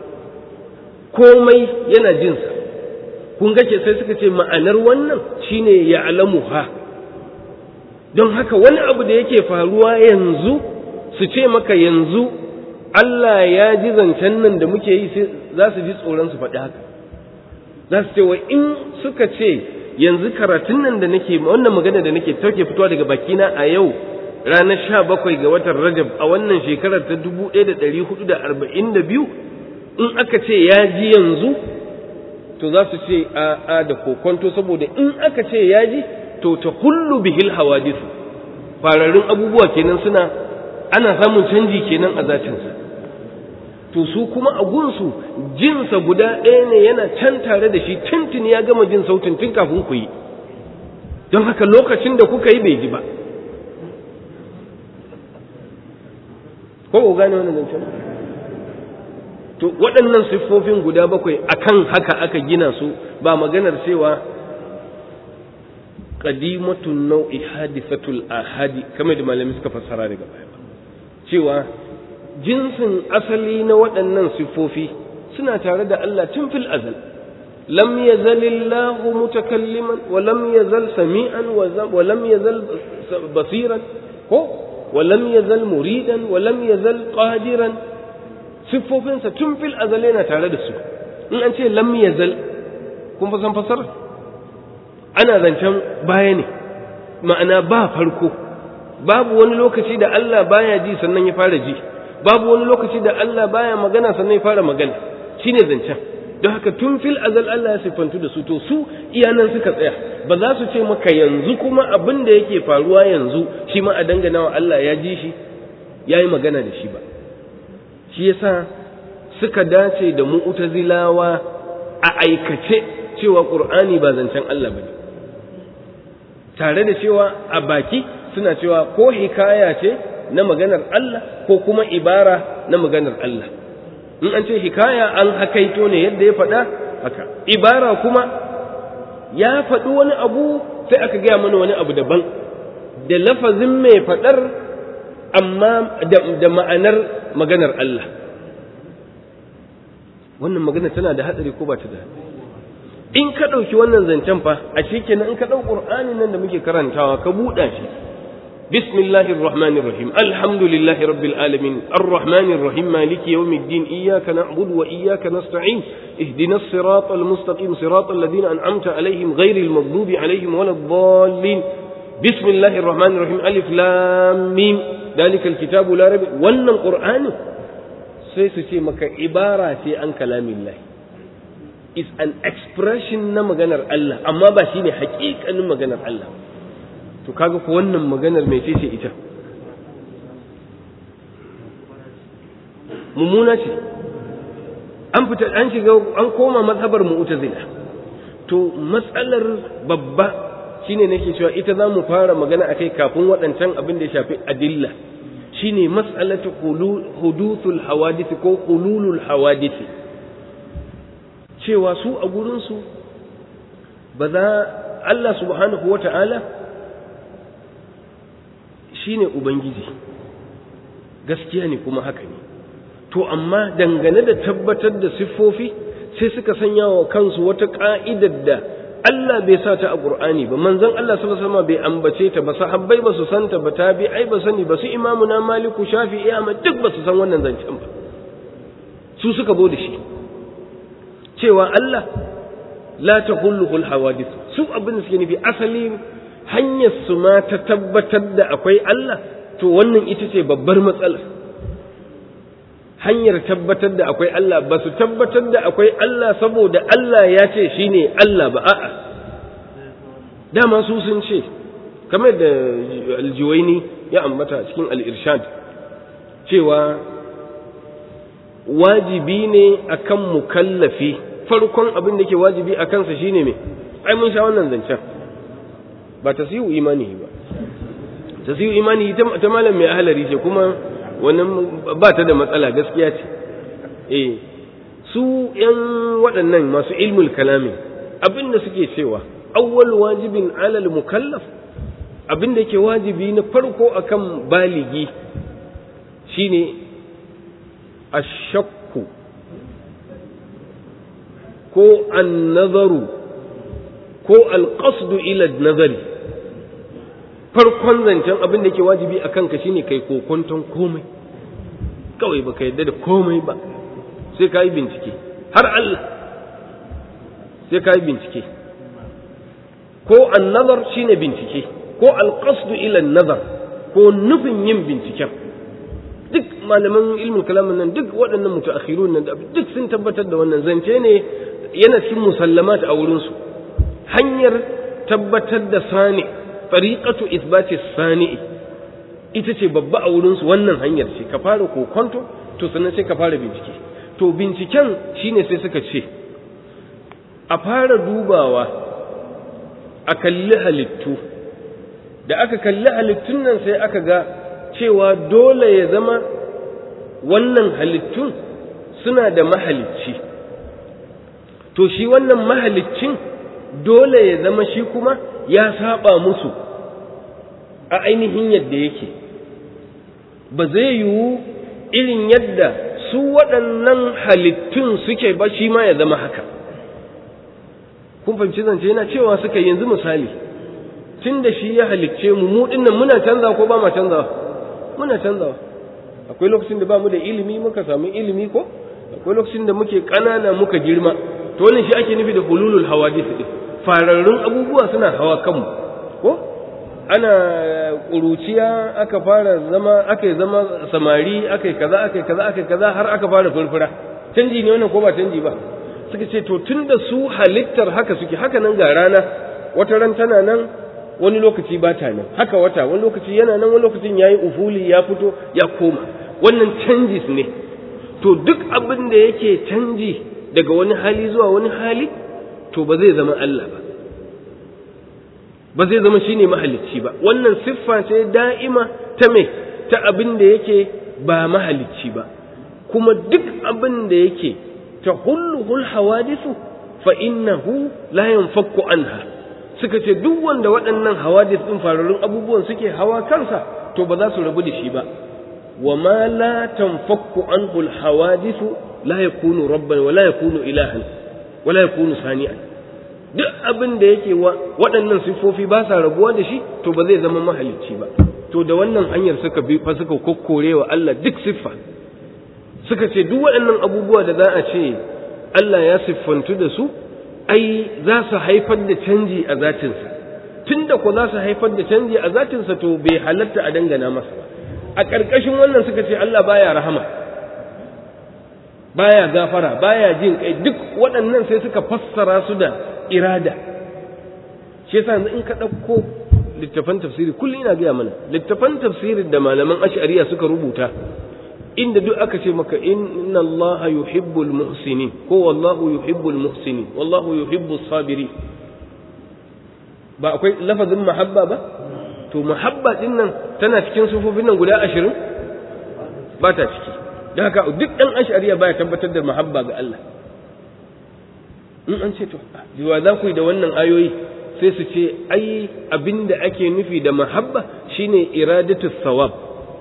komai yana jinsa kun ga sai suka ce ma'anar wannan shine ya'lamuha don haka wani abu da yake faruwa yanzu su ce maka yanzu Allah ya ji zancen nan da muke yi sai za su ji tsoron su faɗi haka za su ce wa in suka ce yanzu karatun nan da nake wannan magana da nake tauke fitowa daga bakina a yau ranar sha bakwai ga watan rajab a wannan shekarar ta dubu ɗaya da ɗari hudu da arba'in da biyu in aka ce ya ji yanzu to za su ce a a da kokonto saboda in aka ce ya ji to ta hullu bihil hawadisu fararrun abubuwa kenan suna ana samun canji kenan a zatinsa to su kuma a gunsu jinsa guda ɗaya ne yana can tare da shi tuntun ya gama jin sautin tun kafin ku yi don haka lokacin da kuka yi bai ji ba ko ku gane wannan zancen to waɗannan siffofin guda bakwai akan haka aka gina su ba maganar cewa qadimatun nau'i hadisatul ahadi kamar da malami suka fassara daga baya cewa jinsin asali na waɗannan siffofi suna tare da Allah tun fil azal lam yazal Allah mutakalliman wa lam yazal sami'an wa lam yazal basiran ko wa lam yazal muridan wa lam yazal qadiran siffofinsa tun fil azal yana tare da su in an ce lam yazal kun fa san fasara ana zancen baya ne ma'ana ba farko babu wani lokaci da Allah baya ji sannan ya fara ji babu wani lokaci da Allah baya magana sannan ya fara magana shine zancen don haka tun fil azal Allah ya siffantu da su to su iyanan suka tsaya ba za su ce maka yanzu kuma abin da yake faruwa yanzu shi ma a dangana wa Allah ya ji shi ya yi magana da shi ba shi yasa suka dace da mu'tazilawa a aikace cewa qur'ani ba zancen Allah bane tare da cewa a baki suna cewa ko hikaya ce na maganar Allah ko kuma ibara na maganar Allah in an ce hikaya an hakaito ne yadda ya faɗa haka ibara kuma ya faɗi wani abu sai aka gaya mana wani abu daban da lafazin mai faɗar amma da ma'anar maganar Allah wannan magana tana da hatsari ko ba ta da in ka ɗauki wannan zancen fa a kenan in ka ɗau ƙur'ani nan da muke karantawa ka buɗa shi بسم الله الرحمن الرحيم الحمد لله رب العالمين الرحمن الرحيم مالك يوم الدين إياك نعبد وإياك نستعين اهدنا الصراط المستقيم صراط الذين أنعمت عليهم غير المغضوب عليهم ولا الضالين بسم الله الرحمن الرحيم ألف لام ميم ذلك الكتاب لا ريب وأن القرآن سيسي مك عبارة عن كلام الله is an expression na maganar Allah amma ba shine hakikanin maganar Allah to kaga ko wannan maganar mai ce ita mummuna ce an fita an shiga an koma mazhabar mu'tazila to matsalar babba shine nake cewa ita za mu fara magana akai kafin waɗancan abin da ya shafi adilla shine mas'alatu huduthul hawadith ko hululul hawadith cewa su a gurinsu ba za Allah subhanahu wa ta'ala shi ne Ubangiji gaskiya ne kuma haka ne to amma dangane da tabbatar da siffofi sai suka sanya wa kansu wata ƙa'idar da Allah bai sa ta a Qur'ani ba manzon Allah sallallahu alaihi wasallam bai ambace ta ba sahabbai ba su santa ba tabi'ai ba sani ba su imamu na Maliku Shafi'i Ahmad duk ba su san wannan zancen ba su suka bo da shi cewa Allah la tahulluhul hawadith su abin da suke nufi asali hanyar su ma ta tabbatar da akwai Allah to wannan ita ce babbar matsalar hanyar tabbatar da akwai Allah ba su tabbatar da akwai Allah saboda Allah ya ce shine Allah ba a'a dama su sun ce kamar da aljiwaini ya ambata cikin al-irshad cewa wajibi ne akan mukallafi farkon abin da ke wajibi a kansa shine me ai mun sha wannan zancen ba ta siyu imani ba ta siyu imani ta malam mai ahalari ce kuma wannan ba ta da matsala gaskiya ce eh su yan waɗannan masu ilmul kalami abin da suke cewa awwal wajibin alal mukallaf abin da ke wajibi na farko akan baligi shine ashakku ko annazaru ko alƙasdu ila nazari farkon zancen abin da ke wajibi a kanka shine kai kokonton komai kawai baka yadda da komai ba sai ka yi bincike har Allah sai ka yi bincike ko annazar shine bincike ko alƙasdu ila nazar ko nufin yin binciken duk malaman ilmin kalamin nan duk waɗannan mutaakhirun nan duk sun tabbatar da wannan zance ne yana cikin musallamat a wurinsu hanyar tabbatar da sani tariqatu isbati sani ita ce babba a wurinsu wannan hanyar ce ka fara kokonto to sannan sai ka fara bincike to binciken shine sai suka ce a fara dubawa a kalli halittu da aka kalli halittun nan sai aka ga cewa dole ya zama wannan halittun suna da mahalicci to shi wannan mahaliccin dole ya zama shi kuma ya saba musu a ainihin yadda yake ba zai yiwu irin yadda su waɗannan halittun suke ba shi ma ya zama haka kun fahimci zance yana cewa suka yanzu misali tun da shi ya halicce mu mu dinnan muna canza ko ba ma canzawa muna canzawa akwai lokacin da ba mu da ilimi muka samu ilimi ko akwai lokacin da muke ƙanana muka girma to wannan shi ake nufi da hululul hawadith din fararrun abubuwa suna hawa kanmu ko ana ƙuruciya aka fara zama aka zama samari aka kaza aka kaza aka kaza har aka fara furfura canji ne wannan ko ba canji ba suka ce to tun da su halittar haka suke haka nan ga rana wata ran tana nan wani lokaci ba ta nan haka wata wani lokaci yana nan wani lokacin yayi ufuli ya fito ya koma wannan canjis ne to duk abin da yake canji daga wani hali zuwa wani hali to ba zai zama Allah ba ba zai zama shine mahalicci ba wannan siffa ce da'ima ta me ta abin da yake ba mahalicci ba kuma duk abin da yake tahulluhul hawadisu fa innahu la yanfakku anha suka ce duk wanda waɗannan hawadis din fararrun abubuwan suke hawa kansa to ba za su rabu da shi ba wa ma la tanfakku anhu al hawadisu la yakunu rabban wa la yakunu ilahan wa la yakunu sani'an duk abin da yake waɗannan siffofi ba sa rabuwa da shi to ba zai zama mahalicci ba to da wannan hanyar suka bi fa suka kokkore wa Allah duk siffa suka ce duk waɗannan abubuwa da za a ce Allah ya siffantu da su ai za su haifar da canji a zatinsa tunda ko za su haifar da canji a zatinsa to bai halatta a dangana masa ba a ƙarƙashin wannan suka ce Allah baya rahama baya gafara baya jin kai duk waɗannan sai suka fassara su da irada shi yasa yanzu in ka ɗauko littafan tafsiri kullum ina gaya mana littafan tafsirin da malaman ash'ariya suka rubuta inda duk aka ce maka inna allaha yuhibbul muhsinin ko wallahu yuhibbul muhsinin wallahu yuhibbus sabiri ba akwai lafazin mahabba ba to mahabba din nan tana cikin sufofin nan guda ashirin ba ta ciki da haka duk ɗan ash'ariya baya tabbatar da mahabba ga Allah in an ce to yiwa za ku yi da wannan ayoyi sai su ce ai abinda ake nufi da mahabba shine iradatu sawab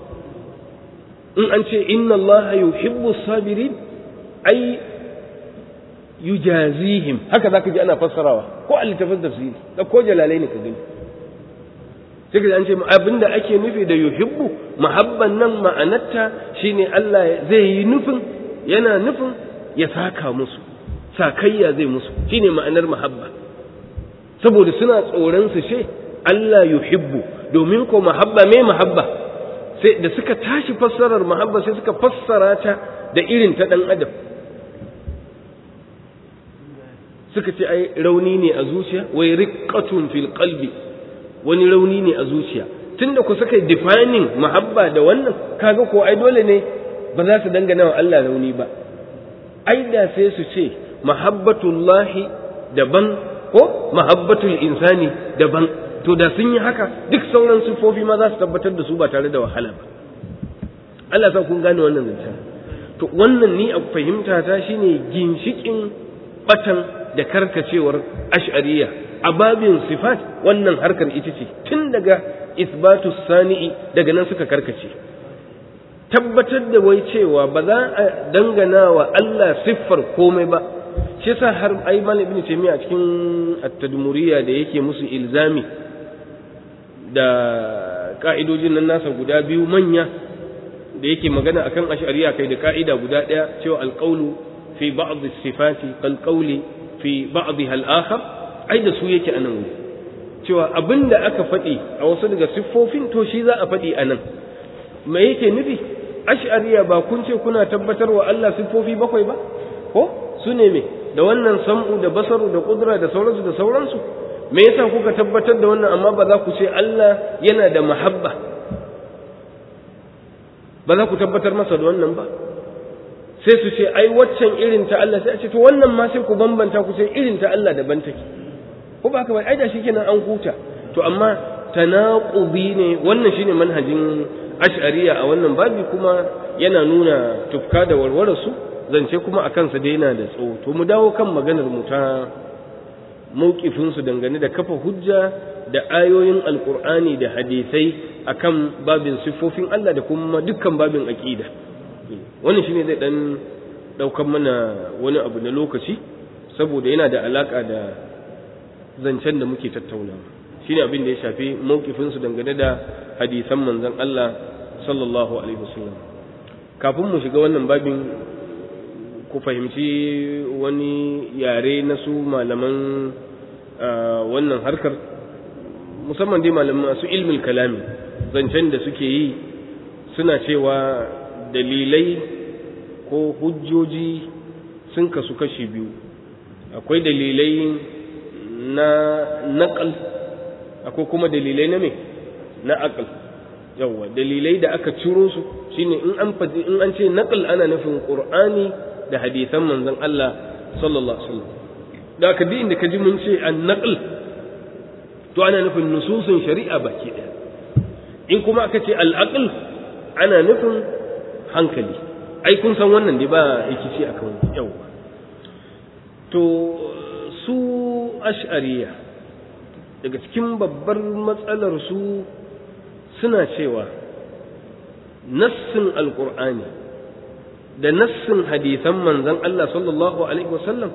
in an ce inna allaha yuhibbu sabirin ai yujazihim haka zaka ji ana fassarawa ko a littafin tafsiri da ko jalalai ne ka gani sai ka an ce abinda ake nufi da yuhibbu mahabban nan ma'anarta shine Allah zai yi nufin yana nufin ya saka musu sakayya zai musu shine ma'anar mahabba saboda suna tsoron su ce Allah yuhibbu domin ko mahabba me mahabba sai da suka tashi fassarar mahabba sai suka fassara ta da irin ta dan adam suka ce ai rauni ne a zuciya wai riqqatun fil qalbi wani rauni ne a zuciya tunda ku suka defining mahabba da wannan kaga ko ai dole ne ba za su dangana wa Allah rauni ba ai da sai su ce mahabbatullahi daban ko mahabbatul insani daban to da sun yi haka duk sauran sufofi ma za su tabbatar da su ba tare da wahala ba Allah sa kun gane wannan zancen to wannan ni a fahimta ta shine ginshikin batan da karkacewar ash'ariya a babin sifat wannan harkar ita ce tun daga isbatu sani'i daga nan suka karkace tabbatar da wai cewa ba za a dangana wa Allah siffar komai ba shi yasa har ai malam ibnu taymiya a cikin at-tadmuriyya da yake musu ilzami da ka'idojin nan nasa guda biyu manya da yake magana akan ash'ariya kai da ka'ida guda daya cewa alqawlu fi ba'd as-sifati kal qawli fi ba'dha al-akhar ai da su yake anan wuri cewa abinda aka faɗi a wasu daga siffofin to shi za a faɗi anan me yake nufi ash'ariya ba kun ce kuna tabbatar wa Allah siffofi bakwai ba ko su ne me da wannan sam'u da basaru da kudura da sauransu da sauransu me yasa kuka tabbatar da wannan amma ba za ku ce Allah yana da mahabba ba za ku tabbatar masa da wannan ba sai su ce ai waccan irin ta Allah sai a ce to wannan ma sai ku bambanta ku ce irin ta Allah daban take ko ba haka ba ai da shikenan an huta to amma tanaqubi ne wannan shine manhajin ash'ariya a wannan babi kuma yana nuna tufka da warware su zance kuma a kansa dai yana da tsawo to mu dawo kan maganar mu ta mawkifinsu dangane da kafa hujja da ayoyin alkur'ani da hadisai akan babin siffofin Allah da kuma dukkan babin aqida wannan shine zai dan daukan mana wani abu na lokaci saboda yana da alaka da zancen da muke tattaunawa shine abin da ya shafi mawkifinsu dangane da hadisan manzon Allah sallallahu alaihi wasallam kafin mu shiga wannan babin ku fahimci wani yare na su malaman wannan harkar musamman dai malaman masu ilmin kalami zancen da suke yi suna cewa dalilai ko hujjoji sun kasu kashi biyu akwai dalilai na naƙal akwai kuma dalilai na me na aqal yawa dalilai da aka ciro su shine in an faɗi in an ce naqal ana nufin qur'ani da hadisan manzon Allah sallallahu alaihi wasallam da ka inda ka ji mun ce an naqal to ana nufin nususun shari'a baki ɗaya in kuma aka ce al aql ana nufin hankali ai kun san wannan dai ba rikici akan yawa to su ash'ariya daga cikin babbar matsalar su suna cewa nassin alkur'ani da nassin hadisan manzon Allah sallallahu alaihi wasallam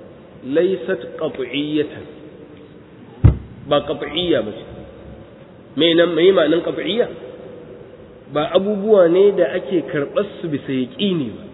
laysat qat'iyyatan ba qat'iyya ba mai nan mai ma'anin qat'iyya ba abubuwa ne da ake karɓar su bisa yaqini ba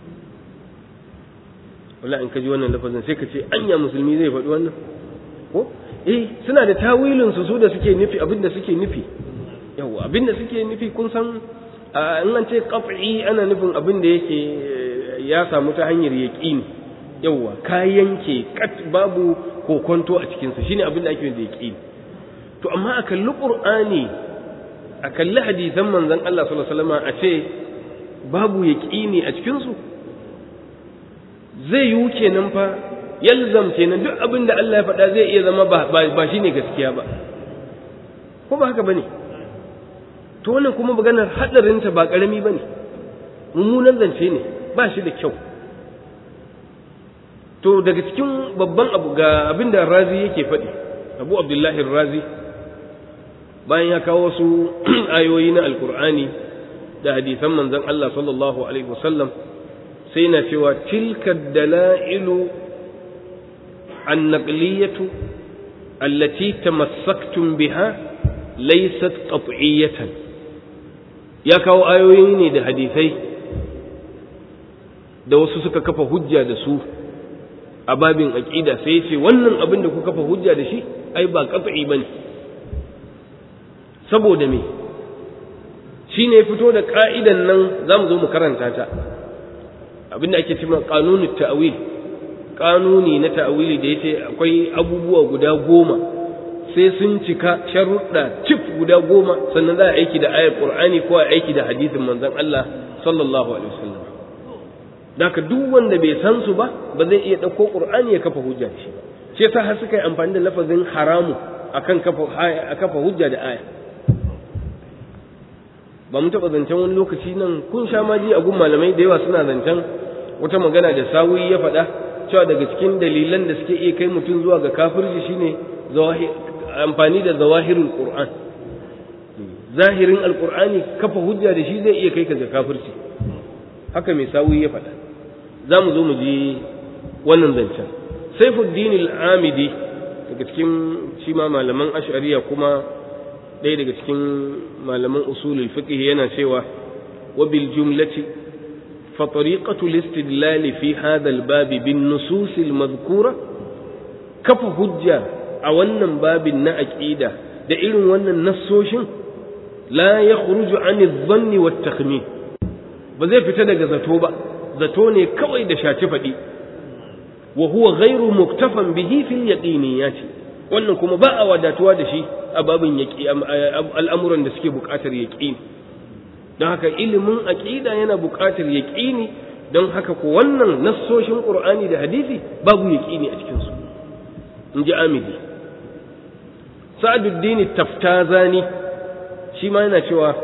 wala in ka ji wannan lafazin sai ka ce anya musulmi zai faɗi wannan ko eh suna da tawilin su su da suke nufi abin da suke nufi yawa abin da suke nufi kun san in an ce qat'i ana nufin abin da yake ya samu ta hanyar yaqini yawa ka yanke kat babu kokonto a cikin sa shine abin da ake da yaqini to amma a kalli qur'ani a kalli hadisan manzon Allah sallallahu alaihi wasallam a ce babu yaqini a cikin su zai yiwu kenan fa yalzam kenan duk abin da Allah ya faɗa zai iya zama ba ba shine gaskiya ba ko ba haka bane to wannan kuma maganar hadarin ta ba karami bane mummunan zance ne ba shi da kyau to daga cikin babban abu ga abin da Razi yake faɗi Abu Abdullahi Razi bayan ya kawo wasu ayoyi na Alkur'ani da hadisan manzon Allah sallallahu alaihi wasallam sai na cewa tilka dala'ilu annaqliyatu allati tamassaktum biha laysat qat'iyatan ya kawo ayoyi ne da hadisai da wasu suka kafa hujja da su a babin aqida sai ce wannan abin da ku kafa hujja da shi ai ba qat'i bane saboda me shine fito da ka'idan nan zamu zo mu karanta ta abinda ake cewa kanunu ta'wil kanuni na ta'wili da yace akwai abubuwa guda goma sai sun cika sharuɗa cif guda goma sannan za a aiki da ayar qur'ani ko a aiki da hadisin manzon Allah sallallahu alaihi wasallam daka duk wanda bai san su ba ba zai iya ɗauko qur'ani ya kafa hujja da shi ba shi yasa har suka yi amfani da lafazin haramu akan kafa a kafa hujja da aya ba mun taɓa zancen wani lokaci nan kun sha maji a gun malamai da yawa suna zancen wata magana da sawi ya faɗa cewa daga cikin dalilan da suke iya kai mutum zuwa ga kafirci shine amfani da zawahirul qur'an zahirin alqur'ani kafa hujja da shi zai iya kai ka ga kafirci haka mai sawi ya faɗa za mu zo mu ji wannan zancen saifuddin al-amidi daga cikin shi ma malaman ash'ariya kuma ɗaya daga cikin malaman usulul fiqh yana cewa wa bil jumlati fa tariqatu al-istidlal fi hadha al-bab bin nusus al-madhkura kafa hujja a wannan babin na aqida da irin wannan nassoshin la yakhruju an adh-dhanni wat-takhmin ba zai fita daga zato ba zato ne kawai da shaci faɗi wa huwa ghairu muktafan bihi fil yaqiniyati wannan kuma ba a wadatuwa da shi a babin al'amuran da suke buƙatar yaƙini don haka ilimin aƙida yana buƙatar yaƙini don haka ko wannan nassoshin ƙur'ani da hadisi babu yaƙini a cikinsu in ji amidi sa'aduddin taftazani shi ma yana cewa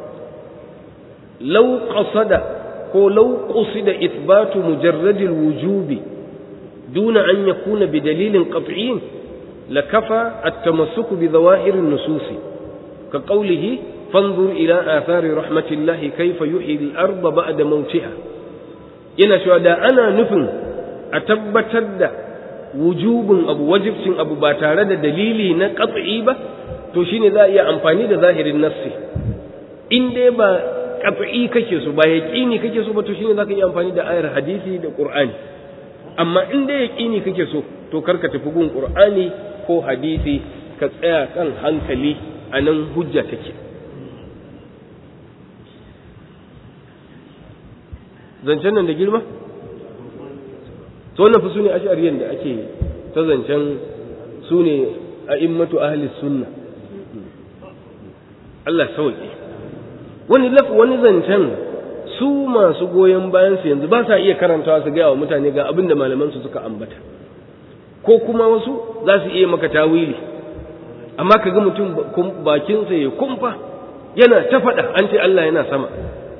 lau qasada ko lau qusida ithbatu mujarradil wujubi duna an yakuna bi dalilin qat'iyyin لكفى التمسك بظواهر النصوص كقوله فانظر إلى آثار رحمة الله كيف يحيي الأرض بعد موتها yana cewa da ana nufin a tabbatar da wujubin abu wajibcin abu ba tare da dalili na qat'i ba to shine za a iya amfani da zahirin nassi in dai ba qat'i kake so ba yaqini kake so ba to shine zaka iya amfani da ayar hadisi da qur'ani amma in dai yaqini kake so to karka tafi gun qur'ani ko hadisi ka tsaya kan hankali a nan hujja take zancen nan da girma to wannan fa sune ash'ariyan da ake ta zancen sune a'immatu ahli sunna Allah sauke wani laf wani zancen su masu goyon bayan su yanzu ba sa iya karantawa su gaya wa mutane ga abin da malaman su suka ambata ko kuma wasu za su iya maka tawili amma ka ga mutum bakinsa ya kumfa yana ta faɗa an ce Allah yana sama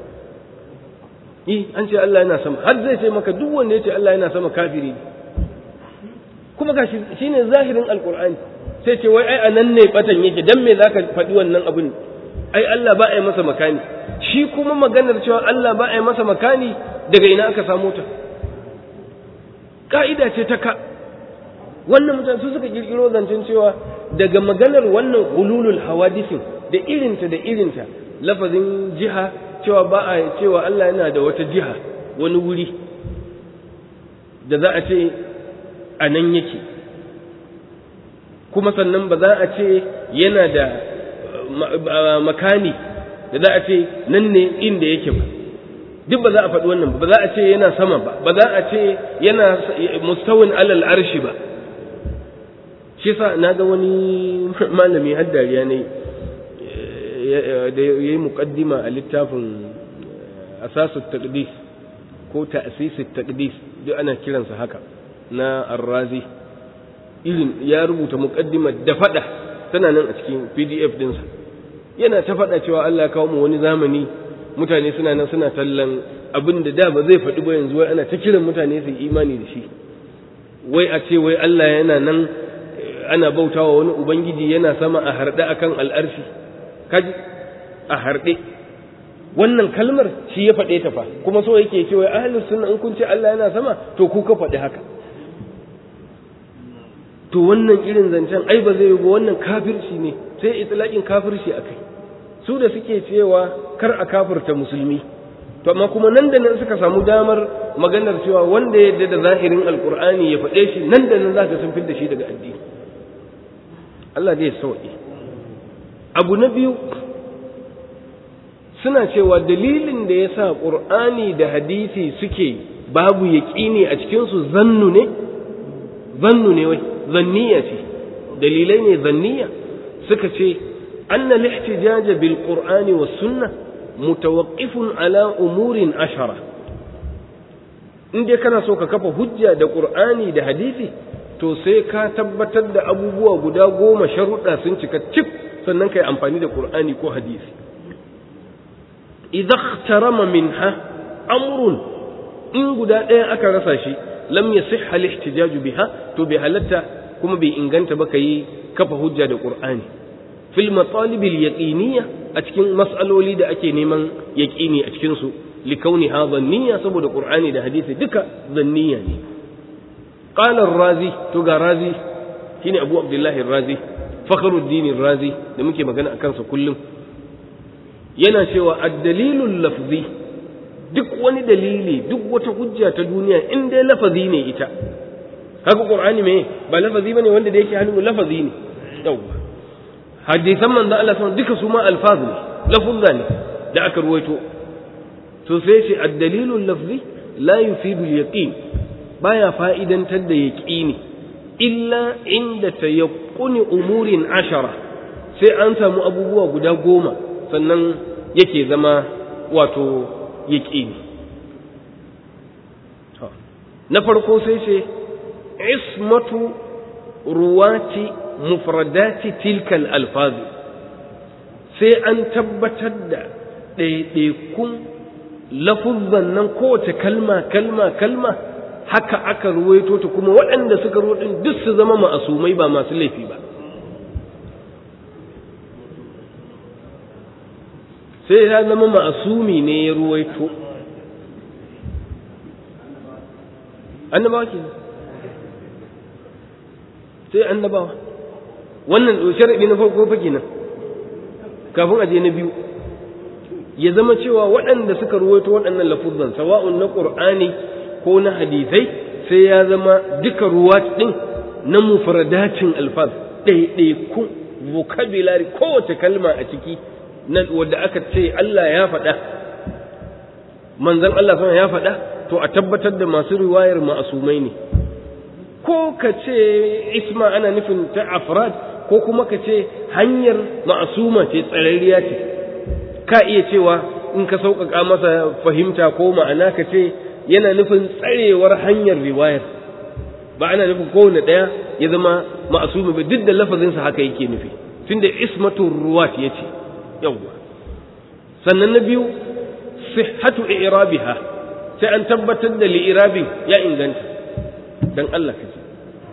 eh an ce Allah yana sama har zai ce maka duk wanda ya ce Allah yana sama kafiri ne kuma ga shi ne zahirin alkur'ani sai ce wai ai anan ne batan yake dan me zaka faɗi wannan abin ai Allah ba a yi masa makani shi kuma maganar cewa Allah ba a yi masa makani daga ina aka samu ta ka'ida ce ta ka wannan mutane su suka kirkiro zancen cewa daga maganar wannan hululul hawadisin da irinta da irinta lafazin jiha cewa ba a cewa Allah yana da wata jiha wani wuri da za a ce a nan yake kuma sannan ba za a ce yana da makani da za a ce nan ne inda yake ba duk ba za a faɗi wannan ba za a ce yana sama ba ba za a ce yana mustawin alal arshi ba shi sa na ga wani malami har dariya ne da ya yi muƙaddima a littafin asasu taqdis ko ta'sisu taqdis duk ana kiransa haka na arrazi irin ya rubuta muƙaddima da faɗa tana nan a cikin pdf dinsa yana ta faɗa cewa Allah ya kawo mu wani zamani mutane suna nan suna tallan abin da da ba zai faɗi ba yanzu wai ana ta kiran mutane su imani da shi wai a ce wai Allah yana nan ana bautawa wani ubangiji yana sama a harɗe akan al'arshi kaji a harɗe wannan kalmar shi ya faɗe ta fa kuma so yake ce wai ahlus sunna in kun ce Allah yana sama to ku ka faɗi haka to wannan irin zancen ai ba zai yi ba wannan kafirci ne sai itlaqin kafirci akai su da suke cewa kar a kafirta musulmi to amma kuma nan da nan suka samu damar maganar cewa wanda ya da zahirin alkur'ani ya faɗe shi nan da nan zaka sun da shi daga addini Allah zai sauke abu na biyu suna cewa dalilin da yasa qur'ani da hadisi suke babu yaqini a cikin su zannu ne zannu ne wai zanniya ce dalilai ne zanniya suka ce anna al-ihtijaj bil qur'ani was sunnah mutawaqqifun ala umurin ashara in dai kana so ka kafa hujja da qur'ani da hadisi to sai ka tabbatar da abubuwa guda goma sharuɗa sun cika cif sannan kai amfani da qur'ani ko hadisi idza ikhtarama minha amrun in guda ɗaya aka rasa shi lam yasihha al-ihtijaj biha to bai halatta kuma bai inganta ba kai kafa hujja da qur'ani fil matalib al-yaqiniyya a cikin mas'aloli da ake neman yaqini a cikin su likauni ha zanniya saboda qur'ani da hadisi duka zanniya ne qala ar-razi to ga razi shine abu abdullahi ar-razi fakhruddin ar-razi da muke magana akan sa kullum yana cewa ad-dalilul lafzi duk wani dalili duk wata hujja ta duniya in dai lafazi ne ita haka qur'ani me ba lafazi bane wanda da yake hannu lafazi ne yawwa hadisan manzo Allah sun duka su ma alfaz ne lafuzza ne da aka ruwaito to sai ce ad-dalilu lafzi la yufidu al-yaqin baya fa'idantar da yaqini illa inda tayaqquni umurin ashara sai an samu abubuwa guda goma sannan yake zama wato yaqini na farko sai ce ismatu ruwati mufradati tilkal alfazi sai an tabbatar da ɗaiɗaikun lafuzzan nan kowace kalma kalma kalma haka aka ruwaito ta kuma waɗanda suka ruwaito duk su zama ma'asumai ba masu laifi ba sai ya zama ma'asumi ne ya ruwaito annabawa ke sai annabawa wannan sharaɗi na farko fa kenan kafin aje na biyu ya zama cewa waɗanda suka ruwaito waɗannan lafuzan sawa'un na ƙur'ani ko na hadisai sai ya zama duka ruwa ɗin na mufradatin alfaz ɗaiɗaiku vocabulary kowace kalma a ciki na wadda aka ce Allah ya faɗa manzon Allah sama ya faɗa to a tabbatar da masu riwayar ma'asumai ne ko ka ce isma ana nufin ta afrad ko kuma ka ce hanyar ma'asuma ce tsararriya ce ka iya cewa in ka sauƙaƙa masa fahimta ko ma'ana ka ce yana nufin tsarewar hanyar riwayar ba ana nufin kowane ɗaya ya zama ma'asumi ba duk da lafazinsa haka yake nufi tunda ismatun ruwat ya ce yawwa sannan na biyu sihhatu i'rabiha sai an tabbatar da li'irabin ya inganta dan Allah ka ji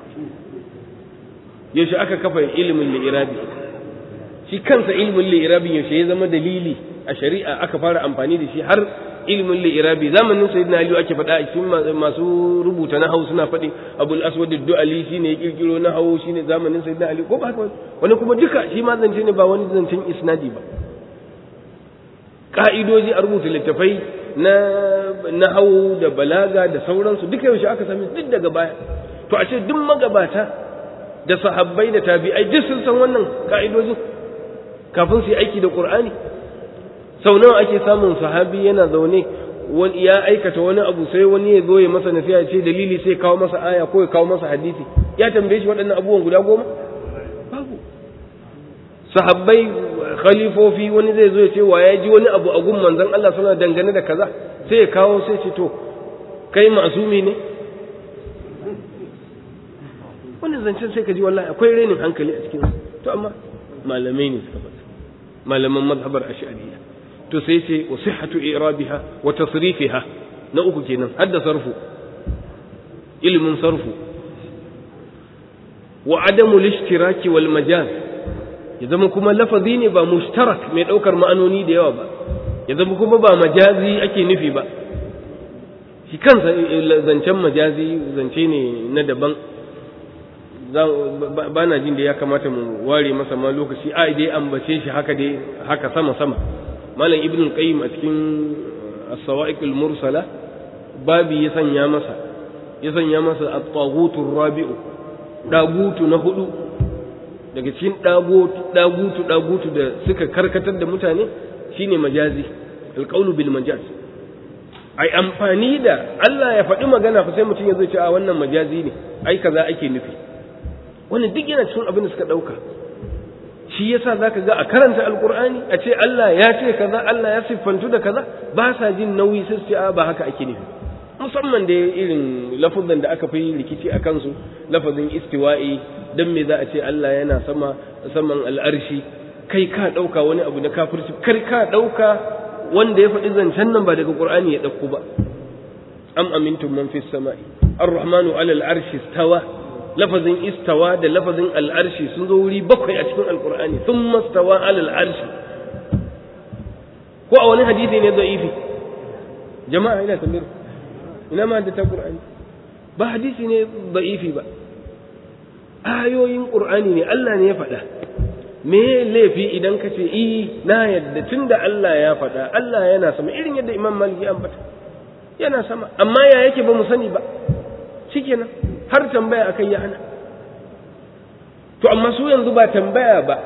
yaushe aka kafa ilimin li'irabi shi kansa ilimin li'irabin yaushe ya zama dalili a shari'a aka fara amfani da shi har ilimin li'irabi zamanin sayyidina ali ake faɗa a cikin masu rubuta na hau suna faɗi abul aswad du'ali shine ya kirkiro na hau shine zamanin sayyidina ali ko ba haka wani kuma duka shi ma zance ne ba wani zancen isnadi ba ka'idoji a rubuta littafai na na hau da balaga da sauransu duka yaushe aka sami duk daga baya to a ce duk magabata da sahabbai da tabi'ai duk sun san wannan ka'idojin kafin su yi aiki da qur'ani sau nawa ake samun sahabi yana zaune wani ya aikata wani abu sai wani ya zo ya masa nasiha ya ce dalili sai kawo masa aya ko ya kawo masa hadisi ya tambaye shi waɗannan abubuwan guda goma babu sahabbai khalifofi wani zai zo ya ce wa ya ji wani abu a gun manzon Allah suna dangane da kaza sai ya kawo sai ce to kai masumi ne wannan zancen sai ka ji wallahi akwai renin hankali a cikin to amma malamai ne suka faɗa malaman mazhabar ash'ariyya to sai ce wa sihhatu i'rabiha wa tasrifiha na uku kenan hadda sarfu ilmin sarfu wa adamu lishtiraki wal majaz ya zama kuma lafazi ne ba mushtarak mai daukar ma'anoni da yawa ba ya zama kuma ba majazi ake nufi ba shi kansa zancen majazi zance ne na daban ba na jin da ya kamata mu ware masa ma lokaci a dai ambace shi haka dai haka sama sama malam ibn qayyim a cikin as-sawa'iq al-mursala babi ya sanya masa ya sanya masa at-taghut rabiu dagutu na hudu daga cikin dagutu dagutu dagutu da suka karkatar da mutane shine majazi al-qawlu bil majaz ai amfani da Allah ya faɗi magana fa sai mutum ya zo ce a wannan majazi ne ai kaza ake nufi wannan duk yana cikin abin da suka ɗauka shi yasa zaka ga a karanta alkur'ani a ce Allah ya ce kaza Allah ya siffantu da kaza ba sa jin nauyi sai su ce a ba haka ake nufi musamman da irin lafazan da aka fi rikici a kansu lafazin istiwa'i dan me za a ce Allah yana sama saman al'arshi kai ka ɗauka wani abu na kafirci kar ka ɗauka wanda ya faɗi zancen nan ba daga qur'ani ya ɗauko ba am amintum man fis sama'i ar-rahmanu 'ala al-arshi istawa lafazin istawa da lafazin al'arshi sun zo wuri bakwai a cikin alkur'ani sun mastawa alal arshi ko a wani hadisi ne da'ifi jama'a ina tambayar ina ma da ta qur'ani ba hadisi ne da'ifi ba ayoyin qur'ani ne Allah ne ya faɗa me laifi idan ka ce i na yadda tunda Allah ya faɗa Allah yana sama irin yadda Imam Malik ya ambata yana sama amma ya yake ba mu sani ba shikenan har tambaya akai ya hana to amma su yanzu ba tambaya ba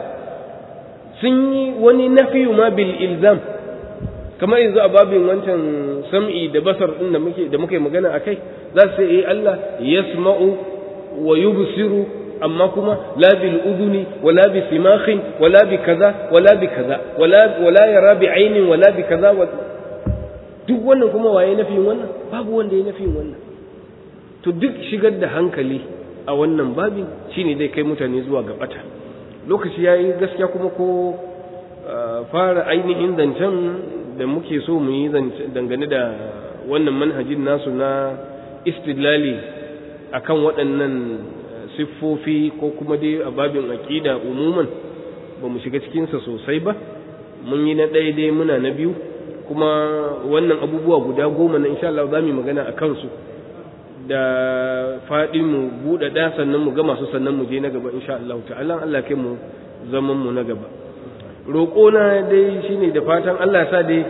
sun yi wani nafiyu ma bil ilzam kamar yanzu a babin wancan sam'i da basar din da muke da muke magana akai za su yi Allah yasma'u wa yubsiru amma kuma la bil uduni wala bi simakhin wala bi kaza wala bi kaza wala wala yara bi ainin wala bi kaza duk wannan kuma waye nafiyin wannan babu wanda ya nafiyin wannan to duk shigar da hankali a wannan babin shine zai kai mutane zuwa ga bata lokaci yayi gaskiya kuma ko fara ainihin zancen da muke so mu yi dangane da wannan manhajin nasu na istidlali akan waɗannan siffofi ko kuma dai a babin aƙida umuman ba mu shiga cikinsa sosai ba mun yi na ɗaya dai muna na biyu kuma wannan abubuwa guda goma na insha Allah za mu yi magana a kansu da faɗi mu buɗaɗa sannan mu gama su sannan mu je na gaba insha Allah ta'ala Allah kai mu zaman mu na gaba roƙo na dai shine da fatan Allah sa dai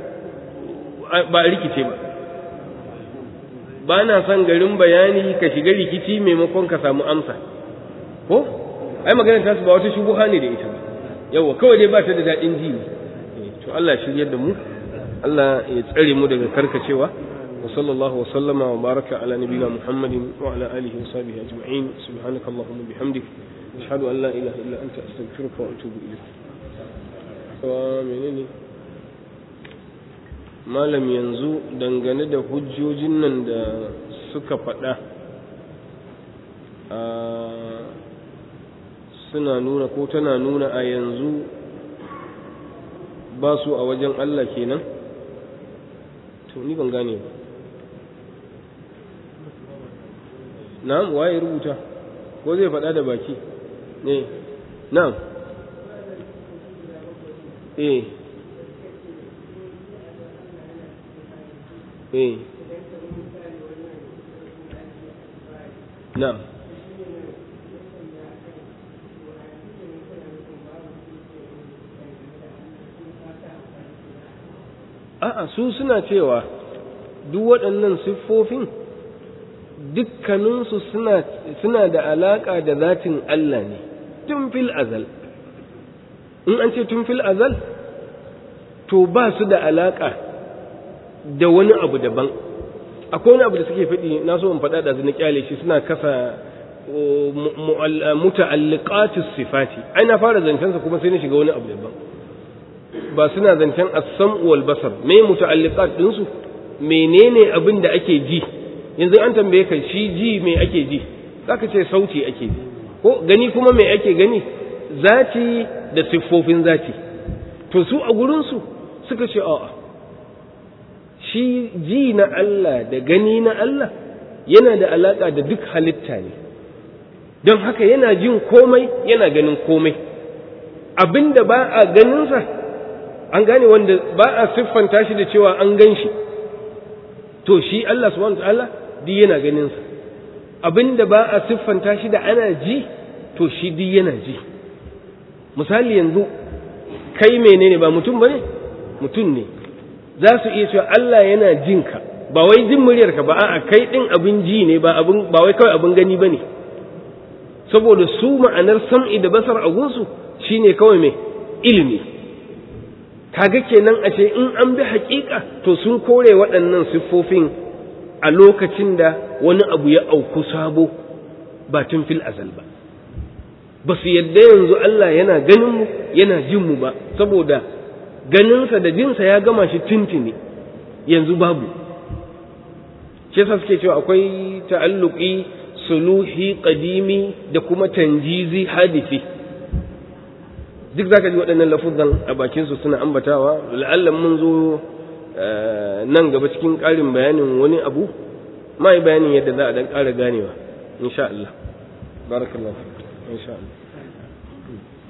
ba rikice ba ba na son garin bayani ka shiga rikici maimakon ka samu amsa ko ai maganar tasu ba wata shubuha ne da ita ba yawa kawai dai ba ta da daɗin ji ne to Allah shiryar da mu Allah ya tsare mu daga karkacewa وصلى الله وسلم وبارك على نبينا محمد وعلى آله وصحبه أجمعين سبحانك اللهم وبحمدك أشهد أن لا إله إلا أنت أستغفرك وأتوب إليك ومنني malam yanzu dangane da hujjojin nan da suka faɗa suna nuna ko tana nuna a yanzu ba su a wajen Allah kenan to ni ban gane ba na'am waye rubuta ko zai faɗa da baki ne na'am eh eh na'am a'a su suna cewa duk waɗannan siffofin dukkaninsu suna, suna da alaƙa da zatin Allah ne tun fil azal in an ce tun fil azal to ba su da alaƙa da wani abu daban akwai wani abu da suke faɗi na so in faɗa da na kyale shi suna kasa muta'alliqatus sifati ai na fara zancensa kuma sai na shiga wani abu daban ba suna zancen as-sam'u wal basar me muta'alliqat din su menene abin da ake ji yanzu an tambaye ka shi ji me ake ji zaka ce sauti ake ji ko gani kuma me ake gani zati da siffofin zati to su a gurin su suka ce a'a shi ji na Allah da gani na Allah yana da alaka da duk halitta ne don haka yana jin komai yana ganin komai abinda ba a ganinsa an gane wanda ba a siffanta shi da cewa an gan shi to shi Allah subhanahu ta'ala duk yana ganinsa abinda ba a siffanta shi da ana ji to shi duk yana ji misali yanzu kai menene ba mutum bane mutum ne za su iya cewa Allah yana jinka ba wai jin muryarka ba a'a kai din abin ji ne ba abin ba wai kawai abin gani bane saboda su ma'anar sam'i da basar a gunsu shine kawai mai ilimi kaga kenan ashe in an bi haƙiƙa to sun kore waɗannan siffofin a lokacin da wani abu ya auku sabo ba tun fil azal ba ba su yadda yanzu Allah yana ganin mu yana jin mu ba saboda ganinsa da jinsa ya gama shi tuntuni yanzu babu shi yasa suke cewa akwai ta'alluqi suluhi qadimi da kuma tanjizi hadisi duk zaka ji waɗannan lafuzan a bakin su suna ambatawa la'allan mun zo nan gaba cikin ƙarin bayanin wani abu ma yi bayanin yadda za a dan ƙara ganewa insha Allah barakallahu insha Allah